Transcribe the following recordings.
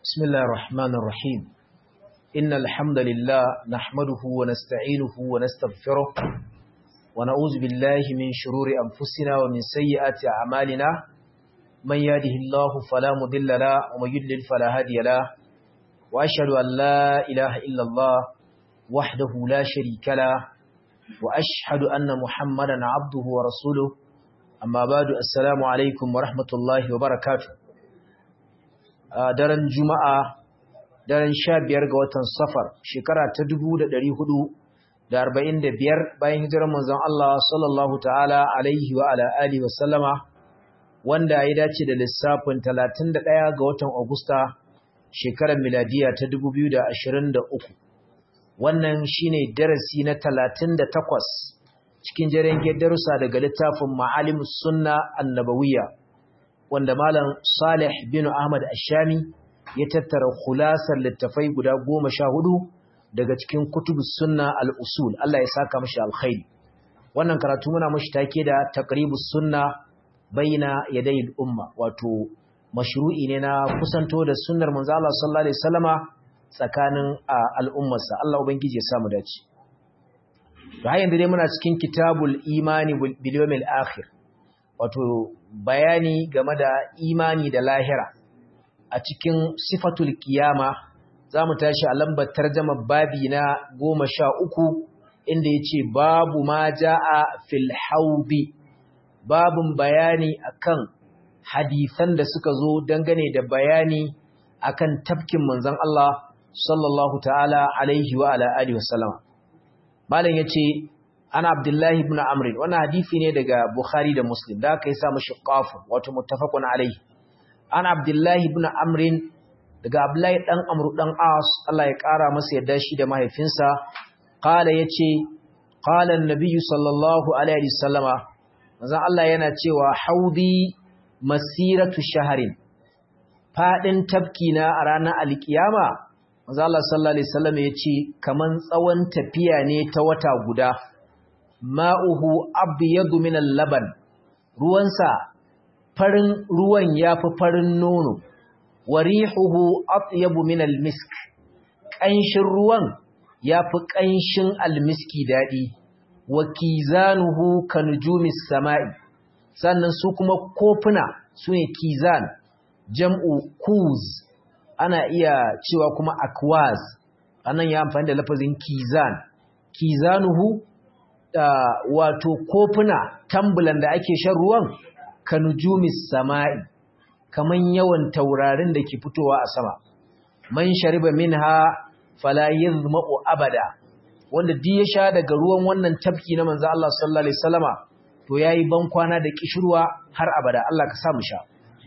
بسم الله الرحمن الرحيم إن الحمد لله نحمده ونستعينه ونستغفره ونعوذ بالله من شرور أنفسنا ومن سيئات أعمالنا من يهده الله فلا مضل له ومن يضلل فلا هادي له وأشهد أن لا إله إلا الله وحده لا شريك له وأشهد أن محمدا عبده ورسوله أما بعد السلام عليكم ورحمة الله وبركاته daren juma'a daren sha biyar ga watan safar shekara ta dubu da ɗari hudu da arba'in da biyar bayan hijirar manzon Allah sallallahu ta'ala alaihi wa ala alihi wa sallama wanda ya dace da lissafin talatin da ɗaya ga watan Agusta shekarar miladiya ta dubu biyu da ashirin da uku wannan shine darasi na talatin da takwas cikin jaren darussa daga littafin ma'alimus sunna annabawiyya wanda Malam Salih bin Ahmad Ashami ya tattara khulasar littafai guda goma sha hudu daga cikin kutubus sunna al-usul Allah ya saka mashi alkhairi wannan karatu muna mashi take da taqribus sunna baina yaday al-umma wato mashru'i ne na kusanto da sunnar manzo Allah sallallahu alaihi wasallama tsakanin al'ummarsa Allah ubangiji ya samu dace to har yanzu dai muna cikin kitabul imani bil yawmil akhir wato bayani game da imani da lahira a cikin sifatul kiyama za mu tashi a lambar tarjama babi na goma sha uku inda ya ce babu ma ja'a fil haubi babin bayani akan hadisan da suka zo dangane da bayani akan tafkin manzon Allah sallallahu ta'ala alaihi wa ala alihi wasallama malam yace ana abdullahi ibn amr wannan hadisi ne daga bukhari da muslim da aka yi sa mashi qafun wato muttafaqun alayhi ana abdullahi ibn amr daga abdullahi dan amru dan as Allah ya kara masa yadda shi da mahaifinsa qala yace qala an-nabiy sallallahu alaihi wasallama manzon Allah yana cewa haudi masiratu shaharin fadin tafkina a ranar alkiyama manzon Allah sallallahu alaihi wasallama yace kaman tsawon tafiya ne ta wata guda ma'uhu abyadu min al-laban ruwansa farin ruwan yafi farin nono warihuhu atyabu min al-misk kanshin ruwan yafi kanshin al-miski dadi wa kizanuhu kanjumis sama'i sannan su kuma kofuna sune kizan jam'u kuz ana iya cewa kuma akwaz anan ya amfani da lafazin kizan kizanuhu Uh, wato kofuna tambulan da ake shan ruwan ka nujumis sama'i kaman yawan taurarin da ke fitowa a sama man shariba minha fala yadhma'u abada wanda duk ya sha daga ruwan wannan tafki na manzo Allah sallallahu alaihi wasallama to yayi ban kwana da kishirwa har abada Allah ka sa mu sha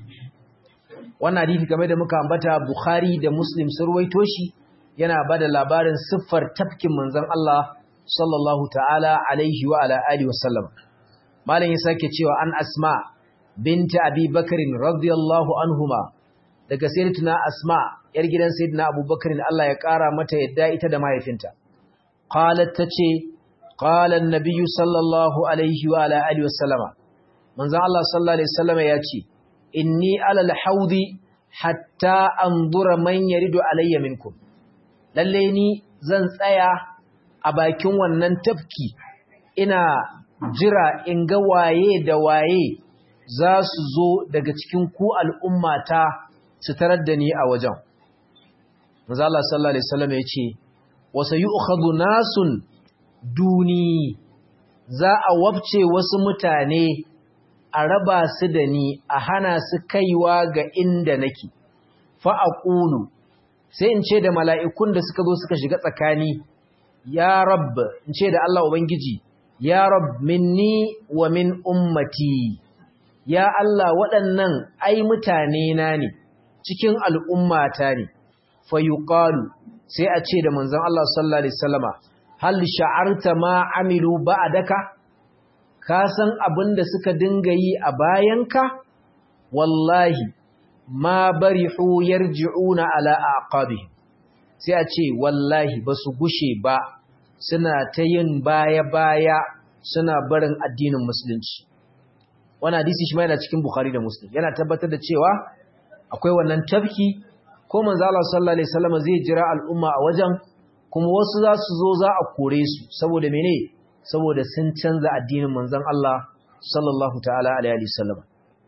wannan hadisi game da muka ambata Bukhari da Muslim sun ruwaito shi yana bada labarin siffar tafkin manzon Allah sallallahu ta'ala alaihi wa ala alihi wasallam malam ya sake cewa an asma binta abi bakarin radiyallahu anhuma daga sayyidatuna asma yar gidan sayyidina abubakarin Allah ya kara mata yadda ita da mahaifinta qalat tace qala an-nabiy sallallahu alaihi wa ala alihi wasallama manzon Allah sallallahu alaihi wasallama yace inni ala al-haudi hatta anzura man yaridu alayya minkum lalle ni zan tsaya a bakin wannan tafki ina jira in ga waye da waye za su zo daga cikin ku al'ummata su tarar da ni a wajen. Maza Allah sallallahu Alaihi wasallam ya ce, Wasa yi nasun duni za a wabce wasu mutane a raba su da ni a hana su kaiwa ga inda nake, fa'aƙulu, sai in ce da mala'ikun da suka zo suka shiga tsakani, ya rab in ce da Allah Ubangiji ya rab minni wa min ummati ya Allah waɗannan ai mutane na ne cikin al'ummata ne fa yuqalu sai a ce da manzon Allah sallallahu alaihi wasallama hal sha'arta ma amilu ba'daka ka san abin da suka dinga yi a bayanka wallahi ma barihu yarji'una ala aqabihim sai a ce wallahi ba su gushe ba suna ta yin baya-baya suna barin addinin musulunci wani hadisi shi ma yana cikin bukhari da muslim yana tabbatar da cewa akwai wannan tafki ko manzo Allah sallallahu alaihi wasallam zai jira al'umma a wajen kuma wasu za su zo za a kore su saboda mene saboda sun canza addinin manzon Allah sallallahu ta'ala alaihi wasallam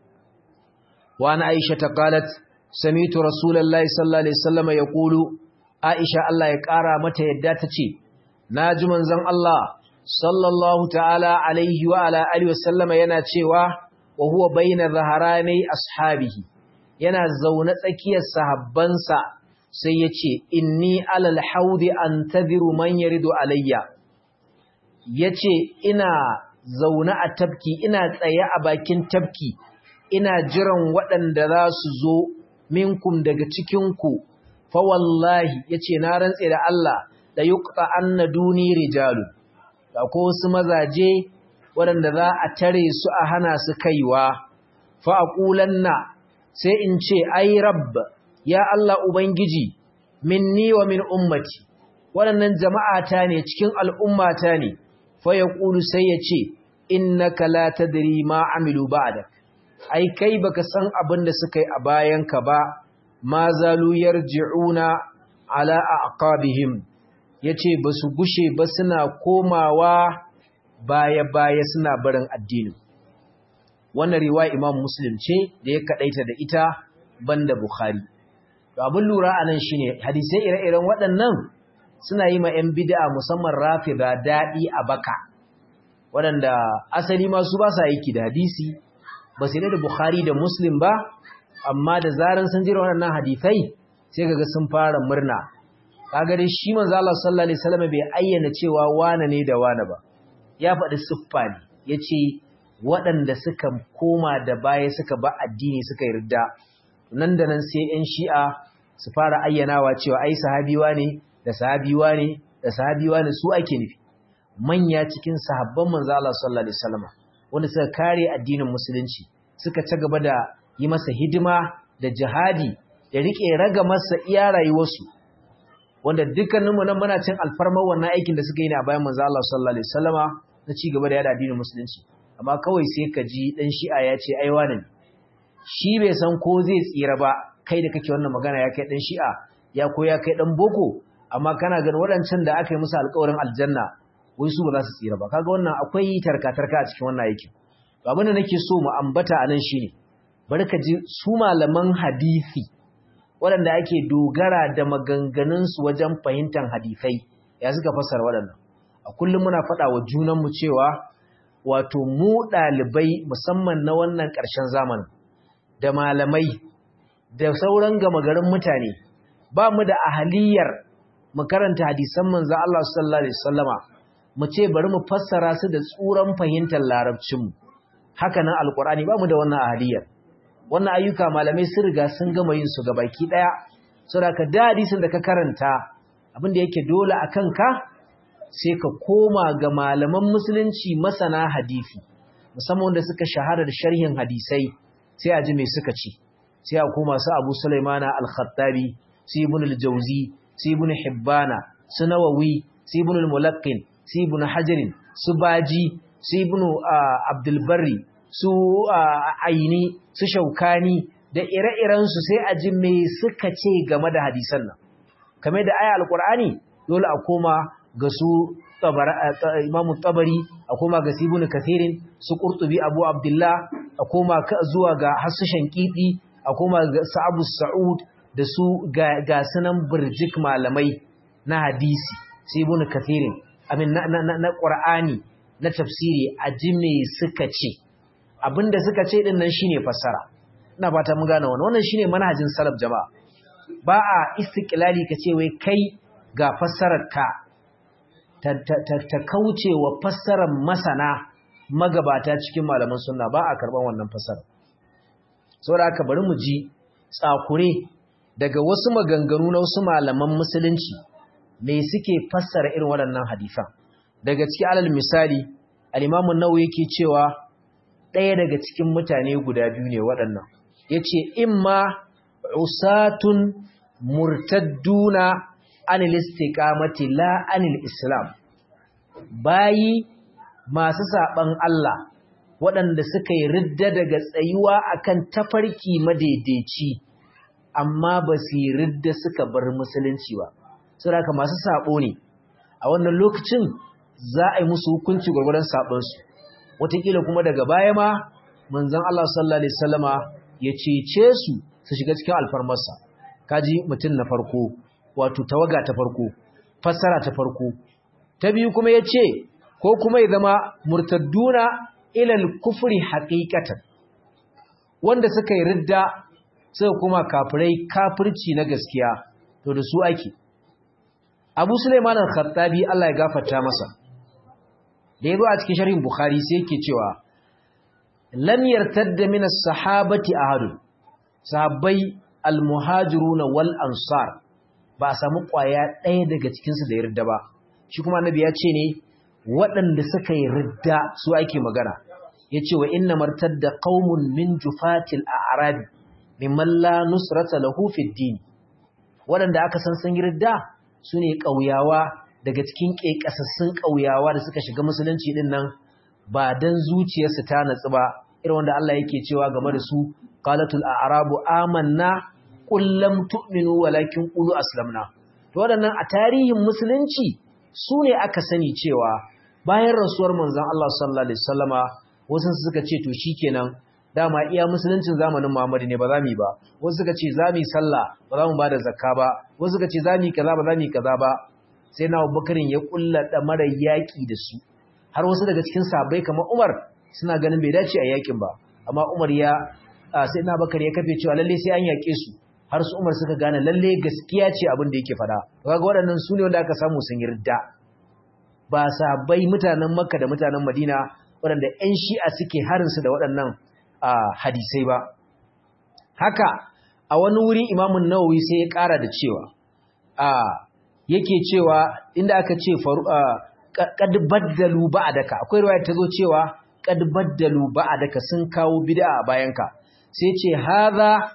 wa ana Aisha ta qalat sami'tu rasulullahi sallallahu alaihi wasallam yaqulu Aisha Allah ya kara mata yadda tace naji manzon Allah sallallahu ta'ala alaihi wa ala alihi wasallam yana cewa wa huwa baina zaharani ashabihi yana zaune tsakiyar sahabbansa sai ya ce inni alal haudi an taziru man yaridu alayya ya ce ina zaune a tafki ina tsaye a bakin tafki ina jiran waɗanda za su zo minkum daga cikinku fa wallahi ya ce na rantse da Allah da yuqta anna duni rijalu da ko wasu mazaje waɗanda za a tare su a hana su kaiwa fa aqulanna sai in ce ai rabb ya Allah ubangiji minni wa min ummati waɗannan jama'ata ne cikin al'ummata ne fa yaqulu sai ya ce innaka la tadri ma amilu ba'dak ai kai baka san abin da suka yi a bayanka ba ma zalu yarji'una ala aqabihim yace basu gushe ba suna komawa baya baya suna barin addinin wannan riwaya Imam Muslim ce da ya kadaita da ita banda Bukhari to abin lura anan shine hadisai ire-iren waɗannan suna yi ma 'yan bid'a musamman rafida daɗi a baka waɗanda asali ma su ba sa aiki da hadisi ba sai da Bukhari da Muslim ba amma da zaran sun jira waɗannan hadisai sai kaga sun fara murna kaga dai shi manzo Allah sallallahu alaihi wasallam bai ayyana cewa wane ne da wane ba ya faɗi siffa ne yace waɗanda suka koma da baya suka ba addini suka yarda nan da nan sai 'yan shi'a su fara ayyanawa cewa ai sahabiwa ne da sahabiwa ne da sahabiwa ne su ake nufi manya cikin sahabban manzo Allah sallallahu alaihi wasallam wanda suka kare addinin musulunci suka ci gaba da yi masa hidima da jihadi da rike raga masa iya rayuwarsu wanda dukkaninmu nan muna cin alfarmar wannan aikin da suka yi ne a bayan manzo Allah sallallahu alaihi wasallama na ci gaba da yada addinin musulunci amma kawai sai ka ji dan shi'a ya ce ai wani shi bai san ko zai tsira ba kai da kake wannan magana ya kai dan shi'a ya ko ya kai dan boko amma kana ganin waɗancan da aka yi musu alƙawarin aljanna wai su ba za su tsira ba kaga wannan akwai tarka-tarka a cikin wannan aikin to abin da nake so mu ambata anan shine bari ka ji su malaman hadisi waɗanda ake dogara da maganganunsu wajen fahimtar hadisai ya suka fassara waɗannan a kullum muna faɗa wa junanmu cewa wato mu ɗalibai musamman na wannan ƙarshen zamanin da malamai da sauran gama garin mutane ba mu da ahaliyar mu karanta hadisan manzo Allah sallallahu alaihi wasallama mu ce bari mu fassara su da tsuran fahimtar larabcinmu haka nan alqur'ani ba mu da wannan ahaliyar wannan ayyuka malamai sun riga sun gama yin su baki daya saboda ka da hadisin da ka karanta abin da yake dole akan ka sai ka koma ga malaman musulunci masana hadisi musamman wanda suka shahara da sharhin hadisai sai a ji me suka ci sai a koma su Abu Sulaimana al-Khattabi su Ibn al-Jawzi su Ibn Hibbana su Nawawi su Ibn al-Mulaqqin su Ibn Hajar su Baji su Ibn Abdul Barri su Aini su Shaukani da ire-iren su sai a ji me suka ce game da hadisan nan kamar da aya al-Qur'ani dole a koma ga su imamu tabari a koma ga sibunu kathirin su ƙurtubi abu abdullah a koma zuwa ga hasashen kiɗi a koma ga sa'abu sa'ud da su ga sunan birjik malamai na hadisi sibunu kathirin amin na ƙwar'ani na tafsiri a ji me suka ce abinda suka ce ɗin nan shine fassara ina fata mun gane wannan wannan shine manhajin salaf jama'a ba a istiqlali ka ce wai kai ga fassarar ka ta kauce wa fassarar masana magabata cikin malaman sunna ba a karban wannan fassara saboda haka bari mu ji tsakure daga wasu maganganu na wasu malaman musulunci me suke fassara irin waɗannan hadisan daga cikin alal misali al-Imam an-Nawawi yake cewa ɗaya daga cikin mutane guda biyu ne waɗannan yace imma usatun murtadduna anil istiqamati la anil islam bayi masu saban Allah waɗanda suka yi ridda daga tsayuwa akan tafarki madaidaici amma ba su yi ridda suka bar musulunci ba saboda haka masu sabo ne a wannan lokacin za a yi musu hukunci gwargwadon sabonsu wataƙila kuma daga baya ma manzon Allah sallallahu alaihi wasallama ya cece su su shiga cikin alfarmarsa kaji mutum na farko wato tawaga ta farko fassara ta farko ta biyu kuma ya ce ko kuma ya zama murtadduna ilal kufri haqiqatan wanda suka yi ridda suka kuma kafirai kafirci na gaskiya to da su ake Abu Sulaiman al-Khattabi Allah ya gafarta masa da yazo a cikin sharhin Bukhari sai yake cewa lam yartadda min as-sahabati ahad sahabbai al-muhajirun wal ansar ba a samu kwaya ɗaya daga cikin su da yarda ba shi kuma annabi ya ce ne waɗanda suka yi ridda su ake magana yace wa inna martadda qaumun min jufatil a'rab mimman la nusrata lahu fid din waɗanda aka san sun yi ridda su ne ƙauyawa daga cikin ƙeƙasassun ƙauyawa da suka shiga musulunci ɗin nan ba don zuciyarsu ta natsu ba irin wanda Allah yake cewa game da su qalatul a'rabu amanna qul lam tu'minu walakin qulu aslamna to waɗannan a tarihin musulunci su ne aka sani cewa bayan rasuwar manzon Allah sallallahu alaihi wasallama wasu suka ce to shikenan dama iya musuluncin zamanin Muhammadu ne ba za mu yi ba wasu suka ce za mu yi sallah ba za mu ba da zakka ba wasu suka ce za mu yi kaza ba za mu yi kaza ba sai na Abubakarin ya kulla mara yaƙi da su har wasu daga cikin sahabbai kamar Umar suna ganin bai dace a yaƙin ba amma Umar ya sai na Abubakar ya kafe cewa lalle sai an yaƙe su har su Umar suka gane lalle gaskiya ce abin da yake faɗa kaga waɗannan su ne wanda aka samu sun yarda ba sahabbai mutanen Makka da mutanen Madina waɗanda 'yan shi'a suke harinsu da waɗannan Uh, hadisai ba haka a wani wuri imamun nawawi sai ya ƙara da cewa uh, yake cewa inda aka ce uh, kad baddalu ba'daka akwai riwaya ta zo cewa kad baddalu ba'daka sun kawo bid'a a bayanka sai ce hadha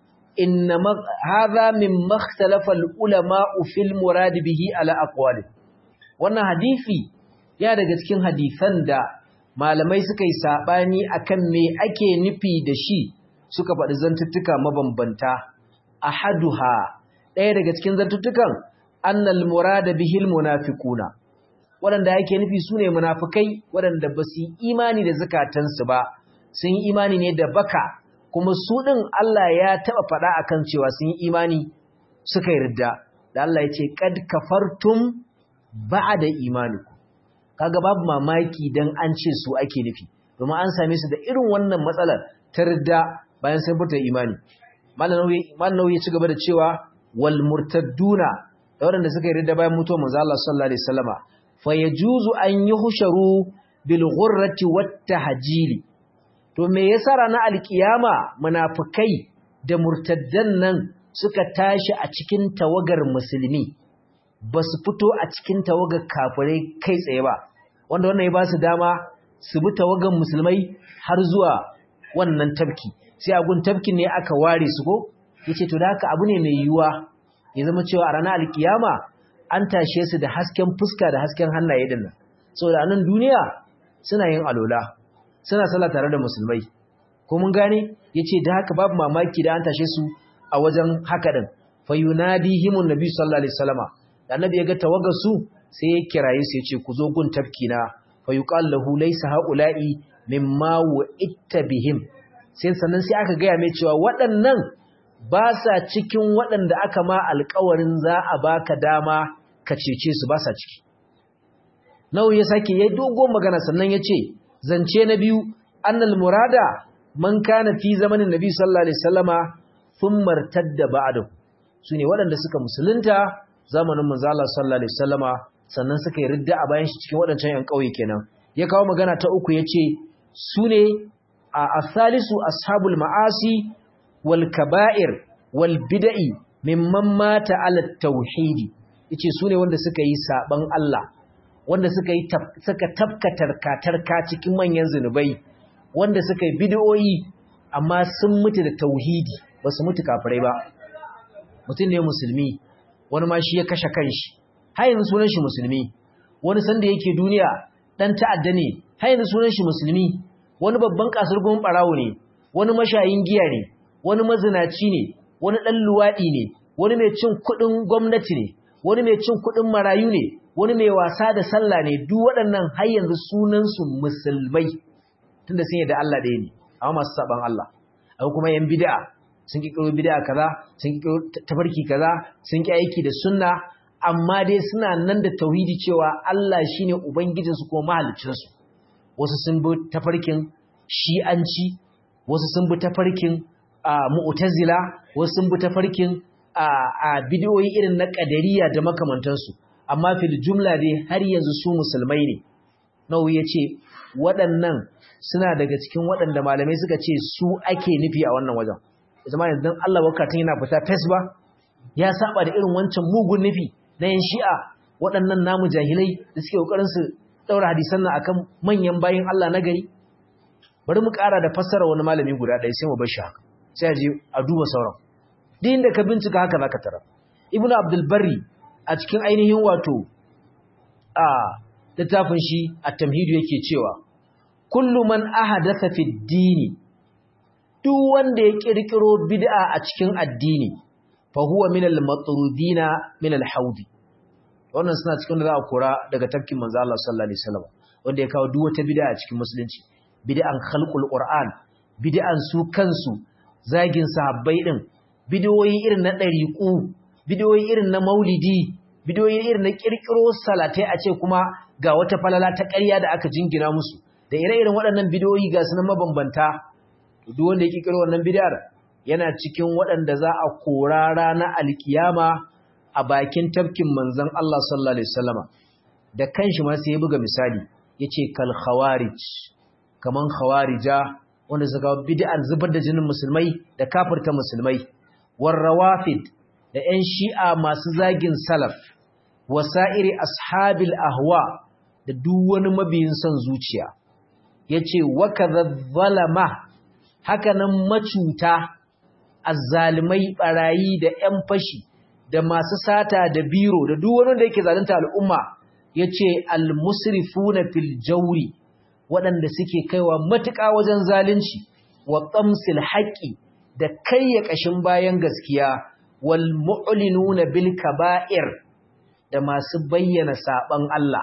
inna hadha min makhtalafa ulama fil murad bihi ala aqwali wannan hadisi ya daga cikin hadisan da malamai suka yi saɓani akan me ake nufi da shi suka faɗi zantuttuka mabambanta a haduha ɗaya daga cikin zantuttukan annal murada bihil munafiquna waɗanda ake nufi su ne munafikai waɗanda ba su yi imani da zakatansu ba sun yi imani ne da baka kuma su ɗin Allah ya taɓa faɗa akan cewa sun yi imani suka yarda da Allah ya ce kad kafartum ba'da imanikum kaga babu mamaki dan an ce su ake nufi domin an same su da irin wannan matsalar ta ridda bayan sun fita imani malanawi ya ci gaba da cewa wal murtadduna da waɗanda suka yi ridda bayan mutuwar manzo Allah sallallahu alaihi wasallama fa yajuzu an yuhsharu bil ghurrati wat tahjili to me yasa ranar alkiyama munafikai da murtaddan nan suka tashi a cikin tawagar musulmi ba su fito a cikin tawagar kafirai kai tsaye ba wanda wannan ya ba su dama su bi tawagar musulmai har zuwa wannan tafki sai a gun tafkin ne aka ware su ko yace to da haka abu ne mai yiwuwa ya zama cewa a ranar alkiyama an tashe su da hasken fuska da hasken hannaye din nan saboda anan duniya suna yin alola suna sallah tare da musulmai ko mun gane yace da haka babu mamaki da an tashe su a wajen haka din fayunadihimun nabi sallallahu alaihi wasallama da annabi ya ga tawagar su sai ya kiraye su ya ce ku zo gun tafki na fa yuqal lahu laysa haula'i mimma wa'itta bihim sai sannan sai aka gaya mai cewa waɗannan ba sa cikin waɗanda aka ma alƙawarin za a baka dama ka cece su ba sa ciki nawa ya sake yayi dogon magana sannan ya ce zance na biyu annal murada man kana fi zamanin nabi sallallahu alaihi wasallama thumma irtadda ba'dahu sune waɗanda suka musulunta zamanin manzo Allah sallallahu alaihi wasallama sannan suka yi ridda a bayan shi cikin waɗancan ƴan ƙauye kenan ya kawo magana ta uku yace sune a asalisu ashabul ma'asi wal kaba'ir wal bid'i mimman mata ala tauhidi yace sune wanda suka yi saban Allah wanda suka yi suka tafkatar katarka cikin manyan zinubai wanda suka yi bid'o'i amma sun mutu da tauhidi ba su mutu kafirai ba mutum ne musulmi wani ma shi ya kashe kanshi har yanzu sunan shi musulmi wani sanda yake duniya dan ta'adda ne har yanzu sunan shi musulmi wani babban kasar gumin barawo ne wani mashayin giya ne wani mazinaci ne wani ɗan luwaɗi ne wani mai cin kuɗin gwamnati ne wani mai cin kuɗin marayu ne wani mai wasa da sallah ne duk waɗannan har yanzu sunansu musulmai tunda sun da Allah ɗaya ne amma masu saban Allah akwai kuma yan bid'a sun kikiro bid'a kaza sun kikiro tafarki kaza sun ki aiki da sunna amma dai suna nan da tauhidi cewa Allah shine ubangijinsu ko mahaliccinsu wasu sun bi tafarkin shi'anci wasu sun bi tafarkin mu'tazila wasu sun bi tafarkin a bidiyoyi irin na kadariya da makamantansu amma fil jumla dai har yanzu su musulmai ne nawu yace waɗannan suna daga cikin waɗanda malamai suka ce su ake nufi a wannan wajen zama yanzu Allah wakatun yana fita fes ba ya saba da irin wancan mugun nufi na yan shi'a waɗannan namu jahilai da suke kokarin su daura hadisan nan akan manyan bayin Allah na gari bari mu ƙara da fassara wani malami guda ɗaya sai mu bar shi haka sai a je a duba sauran duk inda ka bincika haka zaka tara ibnu abdul barri a cikin ainihin wato a littafin shi at-tamhid yake cewa kullu man ahadatha fi dini duk wanda ya kirkiro bid'a a cikin addini fa huwa min al-matrudina min al-haudi wannan suna cikin da za a kora daga tafkin manzo Allah sallallahu alaihi wasallam wanda ya kawo duk wata bid'a a cikin musulunci bid'an khalqul qur'an bid'an su kansu zagin sahabbai din bidiyoyi irin na dariqu bidiyoyi irin na maulidi bidiyoyi irin na kirkiro salatai a ce kuma ga wata falala ta ƙarya da aka jingina musu da ire-iren waɗannan bidiyoyi ga sunan mabambanta duk wanda ya kirkiro wannan bid'ar yana cikin waɗanda za a kora ranar alkiyama a bakin tafkin manzon Allah sallallahu alaihi wasallama da kanshi ma sai ya buga misali yace kal khawarij kaman khawarija wanda suka bid'ar zubar da jinin musulmai da kafirta musulmai war rawafid da ƴan shi'a masu zagin salaf wasa'iri ashabil ahwa da duk wani mabiyin son zuciya yace wa kadha zalama haka nan macuta azzalimai barayi da ƴan fashi da masu sata da biro da duk wani da yake zalunta al'umma yace almusrifuna fil jawri waɗanda suke kaiwa matuƙa wajen zalunci wa tsamsil haqqi da kayya kashin bayan gaskiya wal mu'linuna bil kaba'ir da masu bayyana saban Allah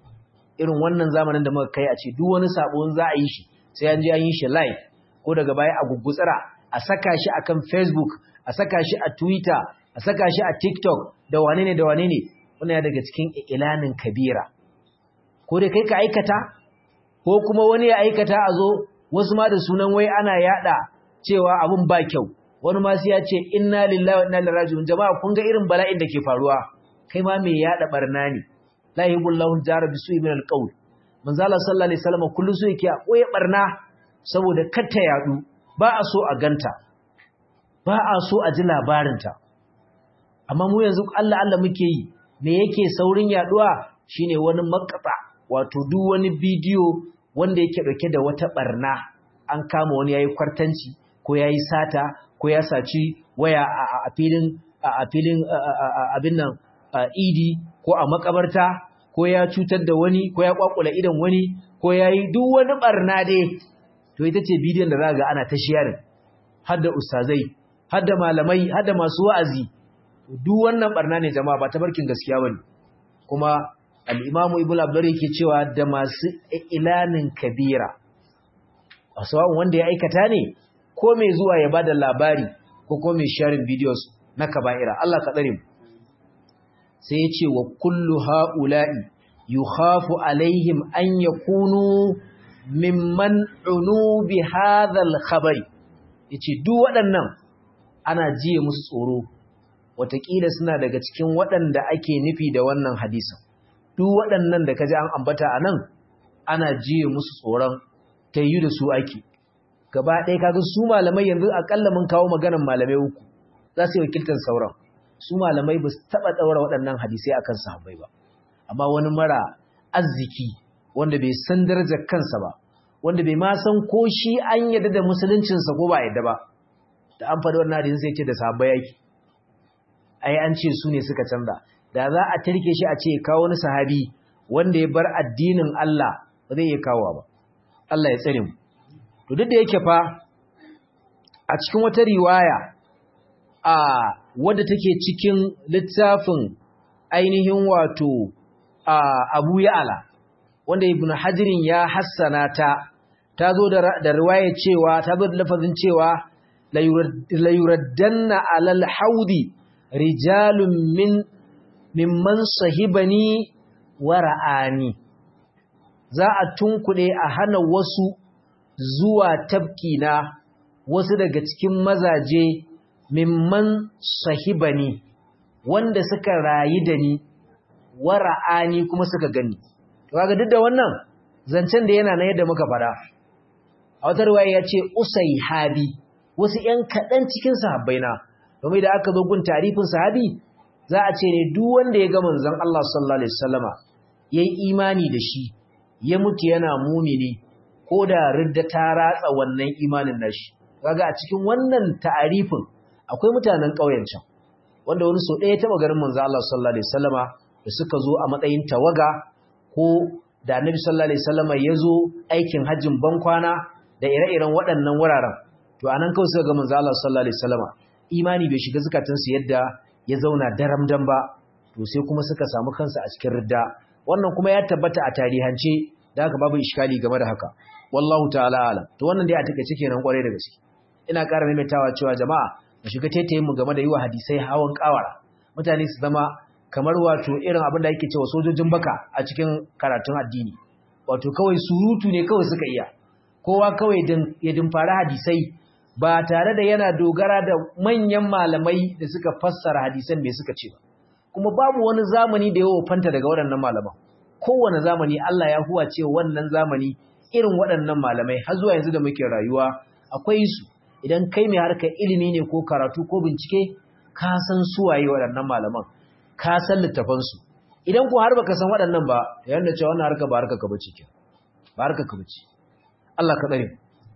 irin wannan zamanin da muka kai a ce duk wani sabo za a yi shi sai an je an yi shi live ko daga baya a gugutsira a saka shi akan Facebook a saka shi a Twitter a saka shi a TikTok da wane ne da wane ne wannan ya daga cikin ilanin kabira ko dai kai ka aikata ko kuma wani ya aikata a zo wasu ma da sunan wai ana yada cewa abun ba kyau wani ma sai ya ce inna lillahi wa inna ilaihi raji'un jama'a kun ga irin bala'in da ke faruwa kai ma me yada barna ne la yuhibullahu jara bisu'i min alqawl manzo Allah sallallahu alaihi wasallam kullu su yake koyi barna saboda katta yadu ba a so a ganta ba a so a ji labarinta amma mu yanzu Allah Allah muke yi me yake saurin yaduwa shine wani makata wato duk wani bidiyo wanda yake dauke da wata barna an kama wani yayi kwartanci ko yayi sata ko ya saci waya a filin a filin abin nan idi ko a makabarta ko ya cutar da wani ko ya kwakula idan wani ko yayi duk wani barna dai to ita ce bidiyon da za ga ana ta sharing har da ustazai har da malamai har da masu wa'azi duk wannan barna ne jama'a ba ta barkin gaskiya bane kuma al-imamu ibnu abdur yake cewa da masu ilanin kabira asawun wanda ya aikata ne ko mai zuwa ya bada labari ko ko mai sharing videos na kaba'ira Allah ka tsare mu sai ya ce wa kullu ha'ula'i yukhafu alaihim an yakunu mimman unu bi hadhal khabari yace duk waɗannan ana jiye musu tsoro watakila suna daga cikin waɗanda ake nufi da wannan hadisin duk waɗannan da kaji an ambata anan ana jiye musu tsoron tayyu da su ake gaba ɗaya kaga su malamai yanzu akalla mun kawo maganar malamai uku za su yi wakiltar sauran su malamai ba su taɓa ɗaura waɗannan hadisai akan sahabbai ba amma wani mara arziki wanda bai san darajar kansa ba wanda bai ma san ko shi an yadda da musuluncinsa ko ba yadda ba da an faɗi wannan hadisin sai ce da sahabbai yake ai an ce su ne suka canza da za a tarke shi a ce kawo wani sahabi wanda ya bar addinin Allah ba zai iya kawo ba Allah ya tsare mu to duk da yake fa a cikin wata riwaya a wadda take cikin littafin ainihin wato a Abu Ya'la wanda Ibn Hajirin ya hassana ta ta zo da riwaya cewa ta zo da lafazin cewa la yuraddanna alal haudi rijalun min mimman sahibani wa ra'ani za a tunkuɗe a hana wasu zuwa tabkina wasu daga cikin mazaje mimman sahibani wanda suka rayu da ni wa ra'ani kuma suka gani to kaga duk da wannan zancen da yana na yadda muka fara a wata riwaya ya ce usai habi wasu ƴan kaɗan cikin sahabbaina domin da aka zo gun tarifin sahabi za a ce ne duk wanda ya ga manzon Allah sallallahu alaihi wasallama yayi imani da shi ya mutu yana mumini ko da ridda ta ratsa wannan imanin nashi kaga a cikin wannan ta'arifin akwai mutanen ƙauyen can wanda wani so ɗaya taɓa garin manzon Allah sallallahu alaihi wasallama da suka zo a matsayin tawaga ko da annabi sallallahu alaihi wasallama ya zo aikin hajjin bankwana da ire-iren waɗannan wuraren to anan kawai suka ga manzo Allah sallallahu alaihi wasallama imani bai shiga zukatansu yadda ya zauna daramdan ba to sai kuma suka samu kansu a cikin ridda wannan kuma ya tabbata a tarihance da haka babu iskali game da haka wallahu ta'ala alam to wannan dai a take kenan kwarai da gaske ina ƙara maimaitawa cewa jama'a mu shiga taitayin mu game da yiwa hadisai hawan kawara mutane su zama kamar wato irin abin da yake cewa sojojin baka a cikin karatun addini wato kawai surutu ne kawai suka iya kowa kawai ya dimfara hadisai ba tare da yana dogara da manyan malamai da suka fassara hadisan me suka ce ba kuma babu wani zamani da yawo fanta daga waɗannan malaman kowane zamani Allah ya huwa ce wannan zamani irin waɗannan malamai har zuwa yanzu da muke rayuwa akwai su idan kai mai harkar ilimi ne ko karatu ko bincike ka san suwaye waɗannan malaman ka san littafansu idan ko har baka san waɗannan ba yanda cewa wannan harka ba harka ka bace ke ba harka ka bace Allah ka tsare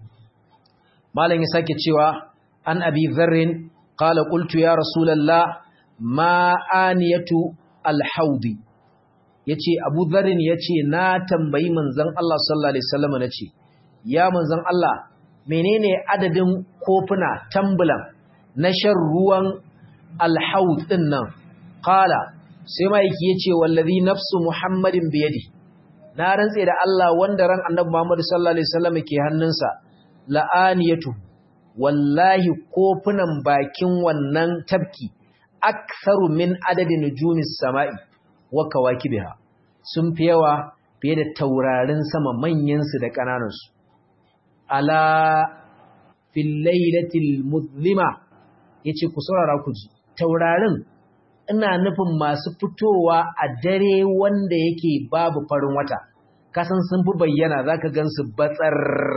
malam ya sake cewa an abi dharrin qala qultu ya rasulullah ma aniyatu alhaudi yace abu dharrin yace na tambayi manzon Allah sallallahu alaihi wasallam nace ya manzon Allah menene adadin kofuna tambulan na shan ruwan alhaud din nan qala sai maiki yace wallazi nafsu muhammadin biyadi na rantse da Allah wanda ran annabi Muhammad sallallahu alaihi wasallam ke hannunsa la'aniyatu wallahi kofunan bakin wannan tabki aktharu min adadin nujumis sama'i wa kawakibiha sun fi yawa fiye da taurarin sama manyan su da kananan su ala fil lailatil muzlima yace ku saurara ku ji taurarin ina nufin masu fitowa a dare wanda yake babu farin wata kasan sun fi bayyana zaka gansu batsar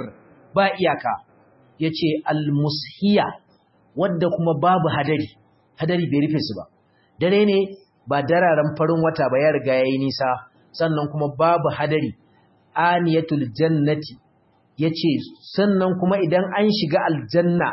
ba iyaka yace almushiya wadda kuma babu hadari hadari bai rufe su ba dare ne ba dararen farin wata ba ya riga yayi nisa sannan kuma babu hadari aniyatul jannati yace sannan kuma idan an shiga aljanna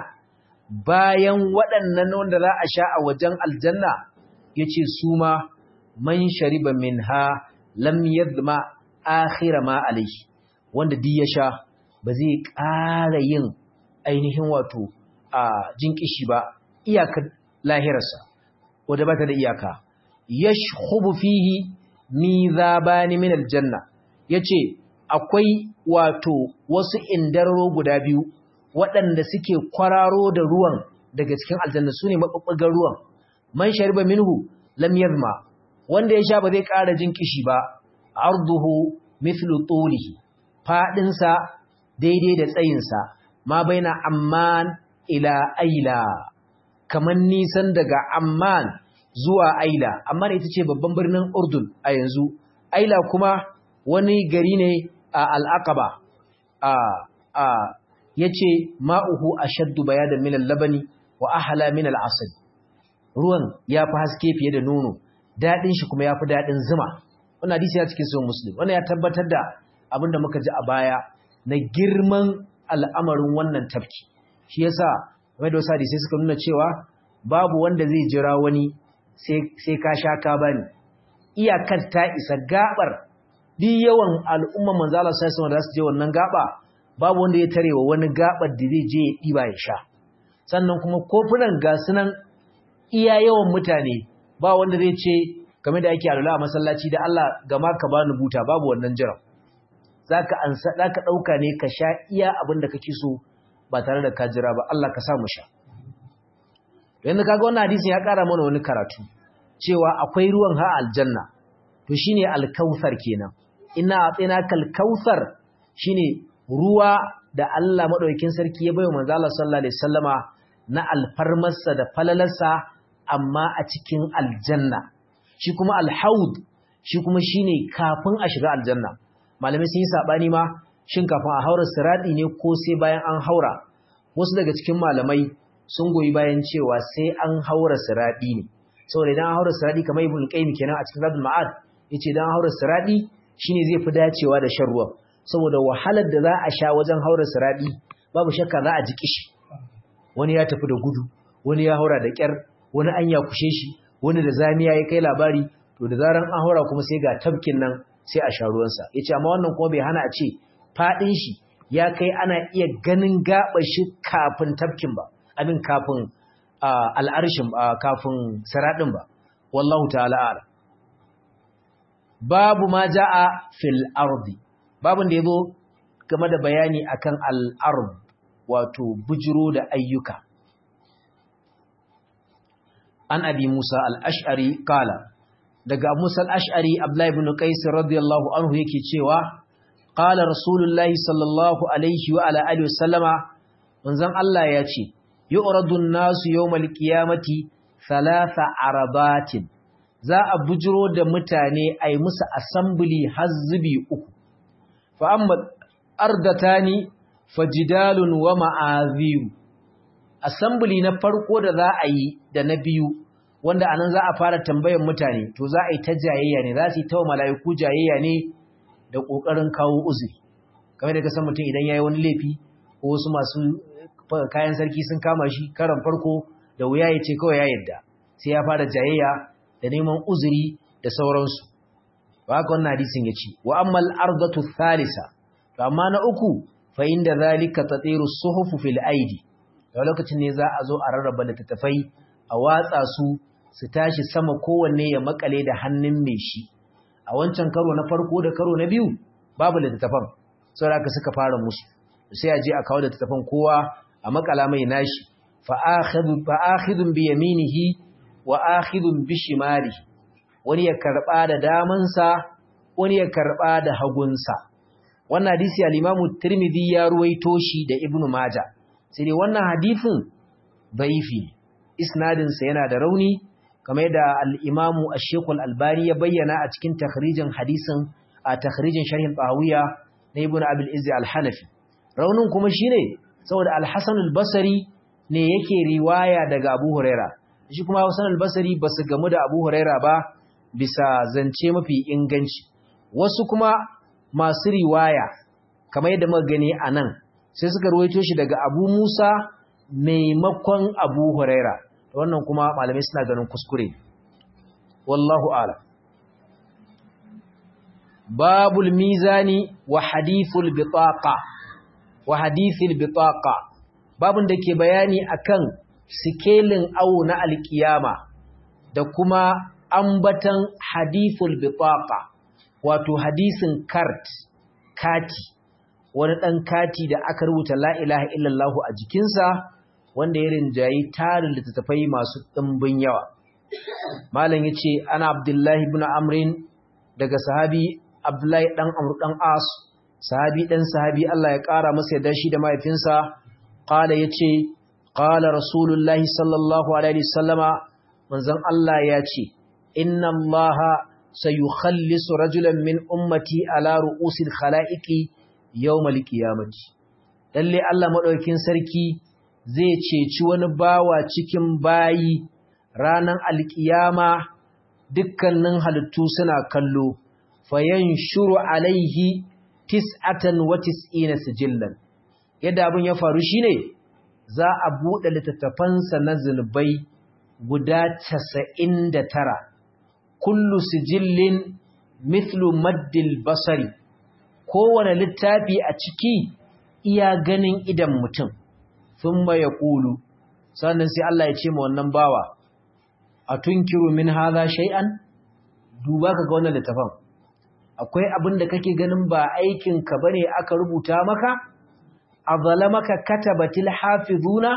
bayan waɗannan wanda za a sha a wajen aljanna yace su ma man shariba minha lam yadma akhira ma alayhi wanda duk ya sha ba zai ƙara yin ainihin wato a jinkishi ba iyakar lahirarsa wadda ba ta da iyaka yashkhubu fihi mizabani min aljanna yace akwai wato wasu indararo guda biyu waɗanda suke kwararo da ruwan daga cikin aljanna sune mabubbugan ruwan man shariba minhu lam yazma wanda ya sha ba zai ƙara jin kishi ba arduhu mithlu tulihi fadin sa daidai da tsayin sa ma baina amman ila aila kaman nisan daga amman zuwa aila amman ita ce babban birnin urdun a yanzu aila kuma wani gari ne a al-aqaba a a yace ma'uhu ashaddu bayadan min al-labani wa ahla min al-asl ruwan ya fi haske fiye da nono daɗin shi kuma ya fi daɗin zuma wannan hadisi ya cikin sahih muslim wannan ya tabbatar da abin da muka ji a baya na girman al'amarin wannan tafki shi yasa mai da wasu hadisai suka nuna cewa babu wanda zai jira wani sai ka sha ka bani iyakar ta isa gabar duk yawan al'umma manzo Allah sai da su je wannan gaba babu wanda ya tarewa wani gabar da zai je ya diba ya sha sannan kuma kofunan ga sunan iya yawan mutane ba wanda zai ce game da ake alula a masallaci da Allah gama ka bani buta babu wannan jiran zaka ansa zaka dauka ne ka sha iya abin da kake so ba tare da ka jira ba Allah ka sa mu sha yanzu kaga wannan hadisin ya kara mana wani karatu cewa akwai ruwan ha aljanna to shine alkausar kenan inna atinaka alkausar shine ruwa da Allah madaukakin sarki ya bayo manzo Allah sallallahu alaihi wasallama na alfarmarsa da falalarsa amma a cikin aljanna shi kuma alhaud shi kuma shine kafin a shiga aljanna malamai sun yi sabani ma shin kafin a haura siradi ne ko sai bayan an haura wasu daga cikin malamai sun goyi bayan cewa sai an haura siradi ne saboda idan an haura siradi kamar ibn qayyim kenan a cikin zadul ma'ad yace idan an haura siradi shine zai fi dacewa da shan ruwan saboda wahalar da za a sha wajen haura siradi babu shakka za a ji kishi wani ya tafi da gudu wani ya haura da kyar wani an ya kushe shi wani da zamiya ya kai labari to da zaran an haura kuma sai ga tabkin nan sai a sha ruwansa ya ce amma wannan kuma bai hana a ce faɗin shi ya kai ana iya ganin gaɓa shi kafin tabkin ba abin kafin al'arshin kafin saraɗin ba wallahu ta'ala ala babu ma ja'a fil ardi babun da ya zo game da bayani akan al'ard wato bujiro da ayyuka an abi Musa al-Ash'ari kala daga Musa al-Ash'ari Abdullah ibn Qais radiyallahu anhu yake cewa qala Rasulullahi sallallahu alaihi wa ala alihi wasallama manzon Allah ya ce yu'radu an-nasu yawmal qiyamati thalatha arabatin za a bujiro da mutane ai musu assembly hazbi uku fa amma ardatani fajidalun wa ma'aziru assembly na farko da za a yi da na biyu wanda anan za a fara tambayar mutane to za a yi ta jayayya ne za su yi ta wa mala'iku jayayya ne da ƙoƙarin kawo uzuri kamar da ka san mutum idan ya yi wani laifi ko wasu masu kayan sarki sun kama shi karan farko da wuya ya ce kawai ya yadda sai ya fara jayayya da neman uzuri da sauransu ba haka wannan hadisin ya ce wa ammal ardatu thalisa to amma na uku fa inda zalika tatiru suhufu fil aidi da lokacin ne za a zo a rarraba littattafai a watsa su su tashi sama kowanne ya makale da hannun mai shi a wancan karo na farko da karo na biyu babu littattafan saboda haka suka fara musu sai a je a kawo littattafan kowa a makala mai nashi fa akhidhu fa akhidun bi yaminihi wa akhidun bi shimalihi wani ya karba da damansa wani ya karba da hagunsa wannan hadisi al-Imamu Tirmidhi ya ruwaito shi da Ibn Majah sai dai wannan hadisin dhaifi isnadin sa yana da rauni kamar da al-Imamu Ash-Shaykh al-Albani ya bayyana a cikin takhrijin hadisin a takhrijin sharhin Bahawiya na Ibn Abi al-Izz al-Hanafi raunin kuma shine saboda Al-Hasan al-Basri ne yake riwaya daga Abu Huraira shi kuma Hasan al-Basri basu gamu da Abu Huraira ba bisa zance mafi inganci wasu kuma masu riwaya kamar yadda muka gani a nan sai suka ruwaito shi daga abu musa maimakon abu huraira wannan kuma malamai suna ganin kuskure wallahu ala babul mizani wa hadithul bitaqa wa hadithul bitaqa babun da ke bayani akan sikelin awo na alkiyama da kuma ambatan hadithul bitaqa wato hadisin kart kati wani ɗan kati da aka rubuta la ilaha illallahu a jikinsa wanda ya rinjayi tarin littattafai masu ɗimbin yawa malam ya ce ana abdullahi ibn amrin daga sahabi abdullahi ɗan amur ɗan as sahabi ɗan sahabi Allah ya ƙara masa yadda shi da mahaifinsa ƙala ya ce ƙala rasulullahi sallallahu alaihi wasallama manzon Allah ya ce inna allaha سيخلص رجلا من أمتي على رؤوس الخلائق يوم القيامة lalle Allah madaukakin sarki zai ceci wani bawa cikin bayi ranan alkiyama dukkanin halittu suna kallo fayanshuru alaihi tis'atan wa tis'ina sijillan yadda abin ya faru shine za a bude littattafansa na zunubai guda 99 kullu sijillin mithlu maddil basari kowane littafi a ciki iya ganin idan mutum thumma yaqulu sannan sai Allah ya ce ma wannan bawa atunkiru min hadha shay'an duba ka ga wannan littafin akwai abin da kake ganin ba aikin ka bane aka rubuta maka azalamaka katabatil hafizuna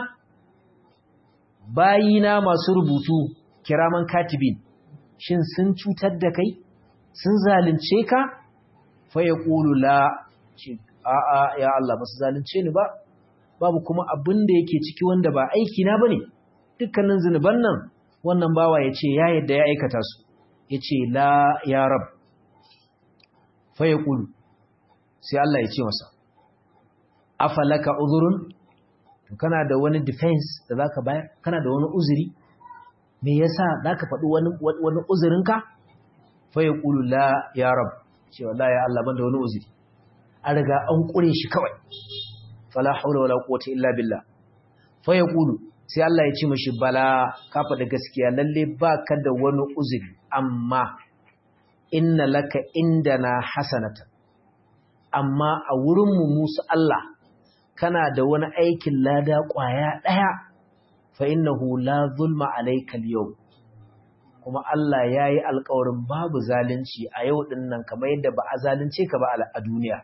bayina masu rubutu kiraman katibin shin sun cutar da kai sun zalunce ka fa yaqulu la a a ya Allah ba su zalunce ni ba babu kuma abin da yake ciki wanda ba aiki na bane dukkanin zinuban nan wannan bawa yace ya yadda ya aikata su yace la ya rab fa yaqulu sai Allah ya ce masa afalaka uzurun to kana da wani defense da zaka bayar kana da wani uzuri me yasa zaka faɗi wani wani uzurinka fa yaqulu la ya rab ce wallahi ya Allah ban da wani uzuri an riga an kure shi kawai fala haula wala quwwata illa billah fa yaqulu sai Allah ya ce mishi bala ka faɗi gaskiya lalle baka da wani uzuri amma inna laka indana hasanatan amma a wurin mu musu Allah kana da wani aikin lada ƙwaya ɗaya fa innahu la zulma alaikal yau kuma Allah ya yi alkawarin babu zalunci a yau ɗin nan kamar yadda ba a zalunce ka ba a duniya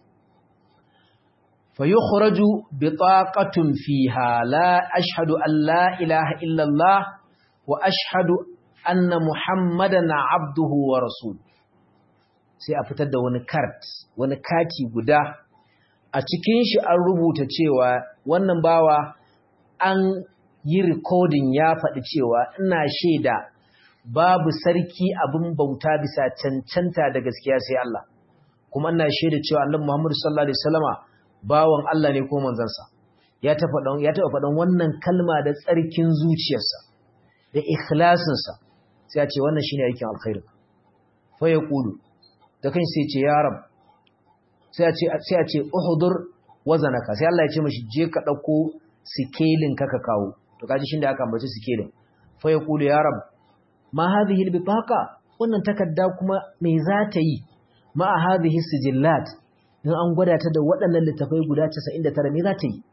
fa yi khuraju bi taqatun fiha la ashhadu an la ilaha illallah wa ashhadu anna muhammadan abduhu wa rasul sai a fitar da wani kart wani kati guda a cikin shi an rubuta cewa wannan bawa an yi rikodin ya faɗi cewa ina shaida babu sarki abin bauta bisa cancanta da gaskiya sai Allah kuma ina shaida cewa annabi Muhammad sallallahu alaihi wasallama bawan Allah ne ko manzansa ya ta faɗan ya taɓa faɗan wannan kalma da tsarkin zuciyarsa da ikhlasinsa sai ya ce wannan shine aikin alkhairi fa yaqulu da kan sai ce ya rab sai a ce uhudur wazanaka sai Allah ya ce mashi je ka dauko sikelin ka ka kawo to kaji shin da aka ambaci sikelin fa yaqulu ya rab ma hadhihi albitaqa wannan takarda kuma me za ta yi ma hadhihi sijillat in an gwada ta da waɗannan littafai guda 99 me za ta yi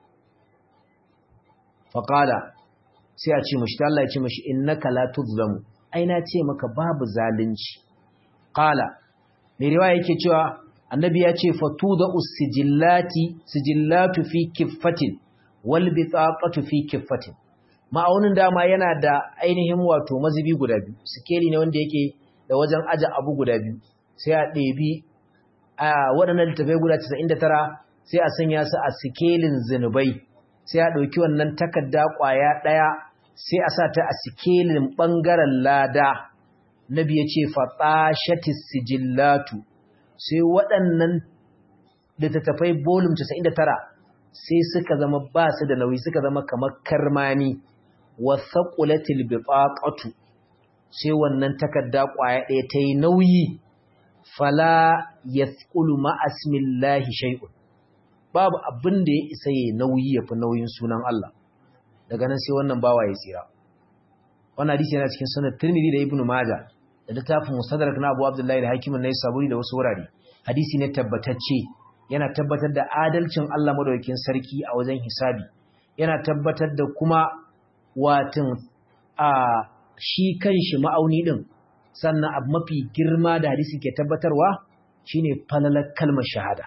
fa qala sai a ce mashi Allah ya ce mashi innaka la tuzlamu ai na ce maka babu zalunci qala mai riwaya yake cewa annabi ya ce fatuda usijillati sijillatu fi kiffatin wal bitaqatu fi kiffatin ma'aunin dama yana da ainihin wato mazubi guda biyu sikeli ne wanda yake da wajen aje abu guda biyu sai a ɗebi a waɗannan littafai guda 99 sai a sanya su a sikelin zinubai sai a ɗauki wannan takarda ƙwaya ɗaya sai a sa ta a sikelin ɓangaren lada nabi ya ce fatashatis sijillatu sai waɗannan littattafai bolum 99 sai suka zama ba su da nauyi suka zama kamar karmani wa thaqulatil bitaqatu sai wannan takarda kwaya ɗaya ta yi nauyi fala yathqulu ma asmillahi shay'un babu abin da ya isa yayi nauyi yafi nauyin sunan Allah daga nan sai wannan bawa ya tsira wannan hadisi yana cikin sunan Tirmidhi da Ibn Majah da littafin Mustadrak na Abu Abdullah al-Hakim an-Naisaburi da wasu wurare hadisi ne tabbatacce yana tabbatar da adalcin Allah madaukakin sarki a wajen hisabi yana tabbatar da kuma watin a shi kanshi ma'auni din sannan abu mafi girma da hadisi ke tabbatarwa shine falalar kalmar shahada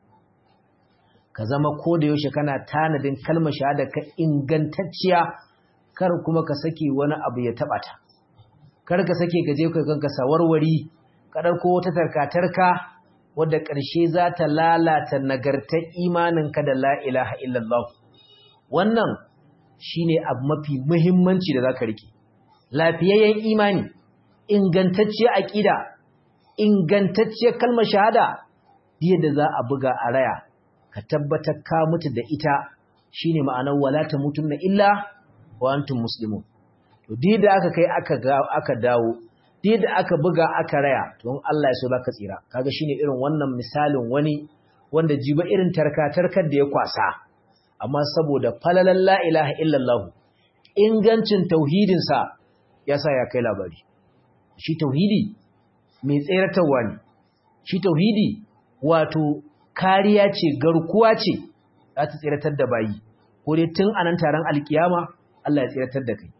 ka zama ko da yaushe kana tanadin kalmar shahada ka ingantacciya kar kuma ka sake wani abu ya taba ta kar ka sake gaje kai kanka sawarwari ka dauko wata tarkatarka wadda ƙarshe za ta lalata nagartar imaninka da la ilaha illallah wannan shine abu mafi muhimmanci da zaka rike lafiyayyen imani ingantacciyar aqida ingantacciyar kalmar shahada yadda za a buga a raya ka tabbatar ka mutu da ita shine ma'anar wala tamutunna illa wa antum muslimun to da aka kai aka aka dawo da aka buga aka raya to in Allah ya so baka tsira kaga shine irin wannan misalin wani wanda jiba irin tarka-tarkar da ya kwasa amma saboda falalan la ilaha illallah ingancin tauhidin sa yasa ya kai labari shi tauhidi mai tseratarwa ne shi tauhidi wato kariya ce garkuwa ce za ta tseratar da bayi ko dai tun anan taron alkiyama Allah ya tseratar da kai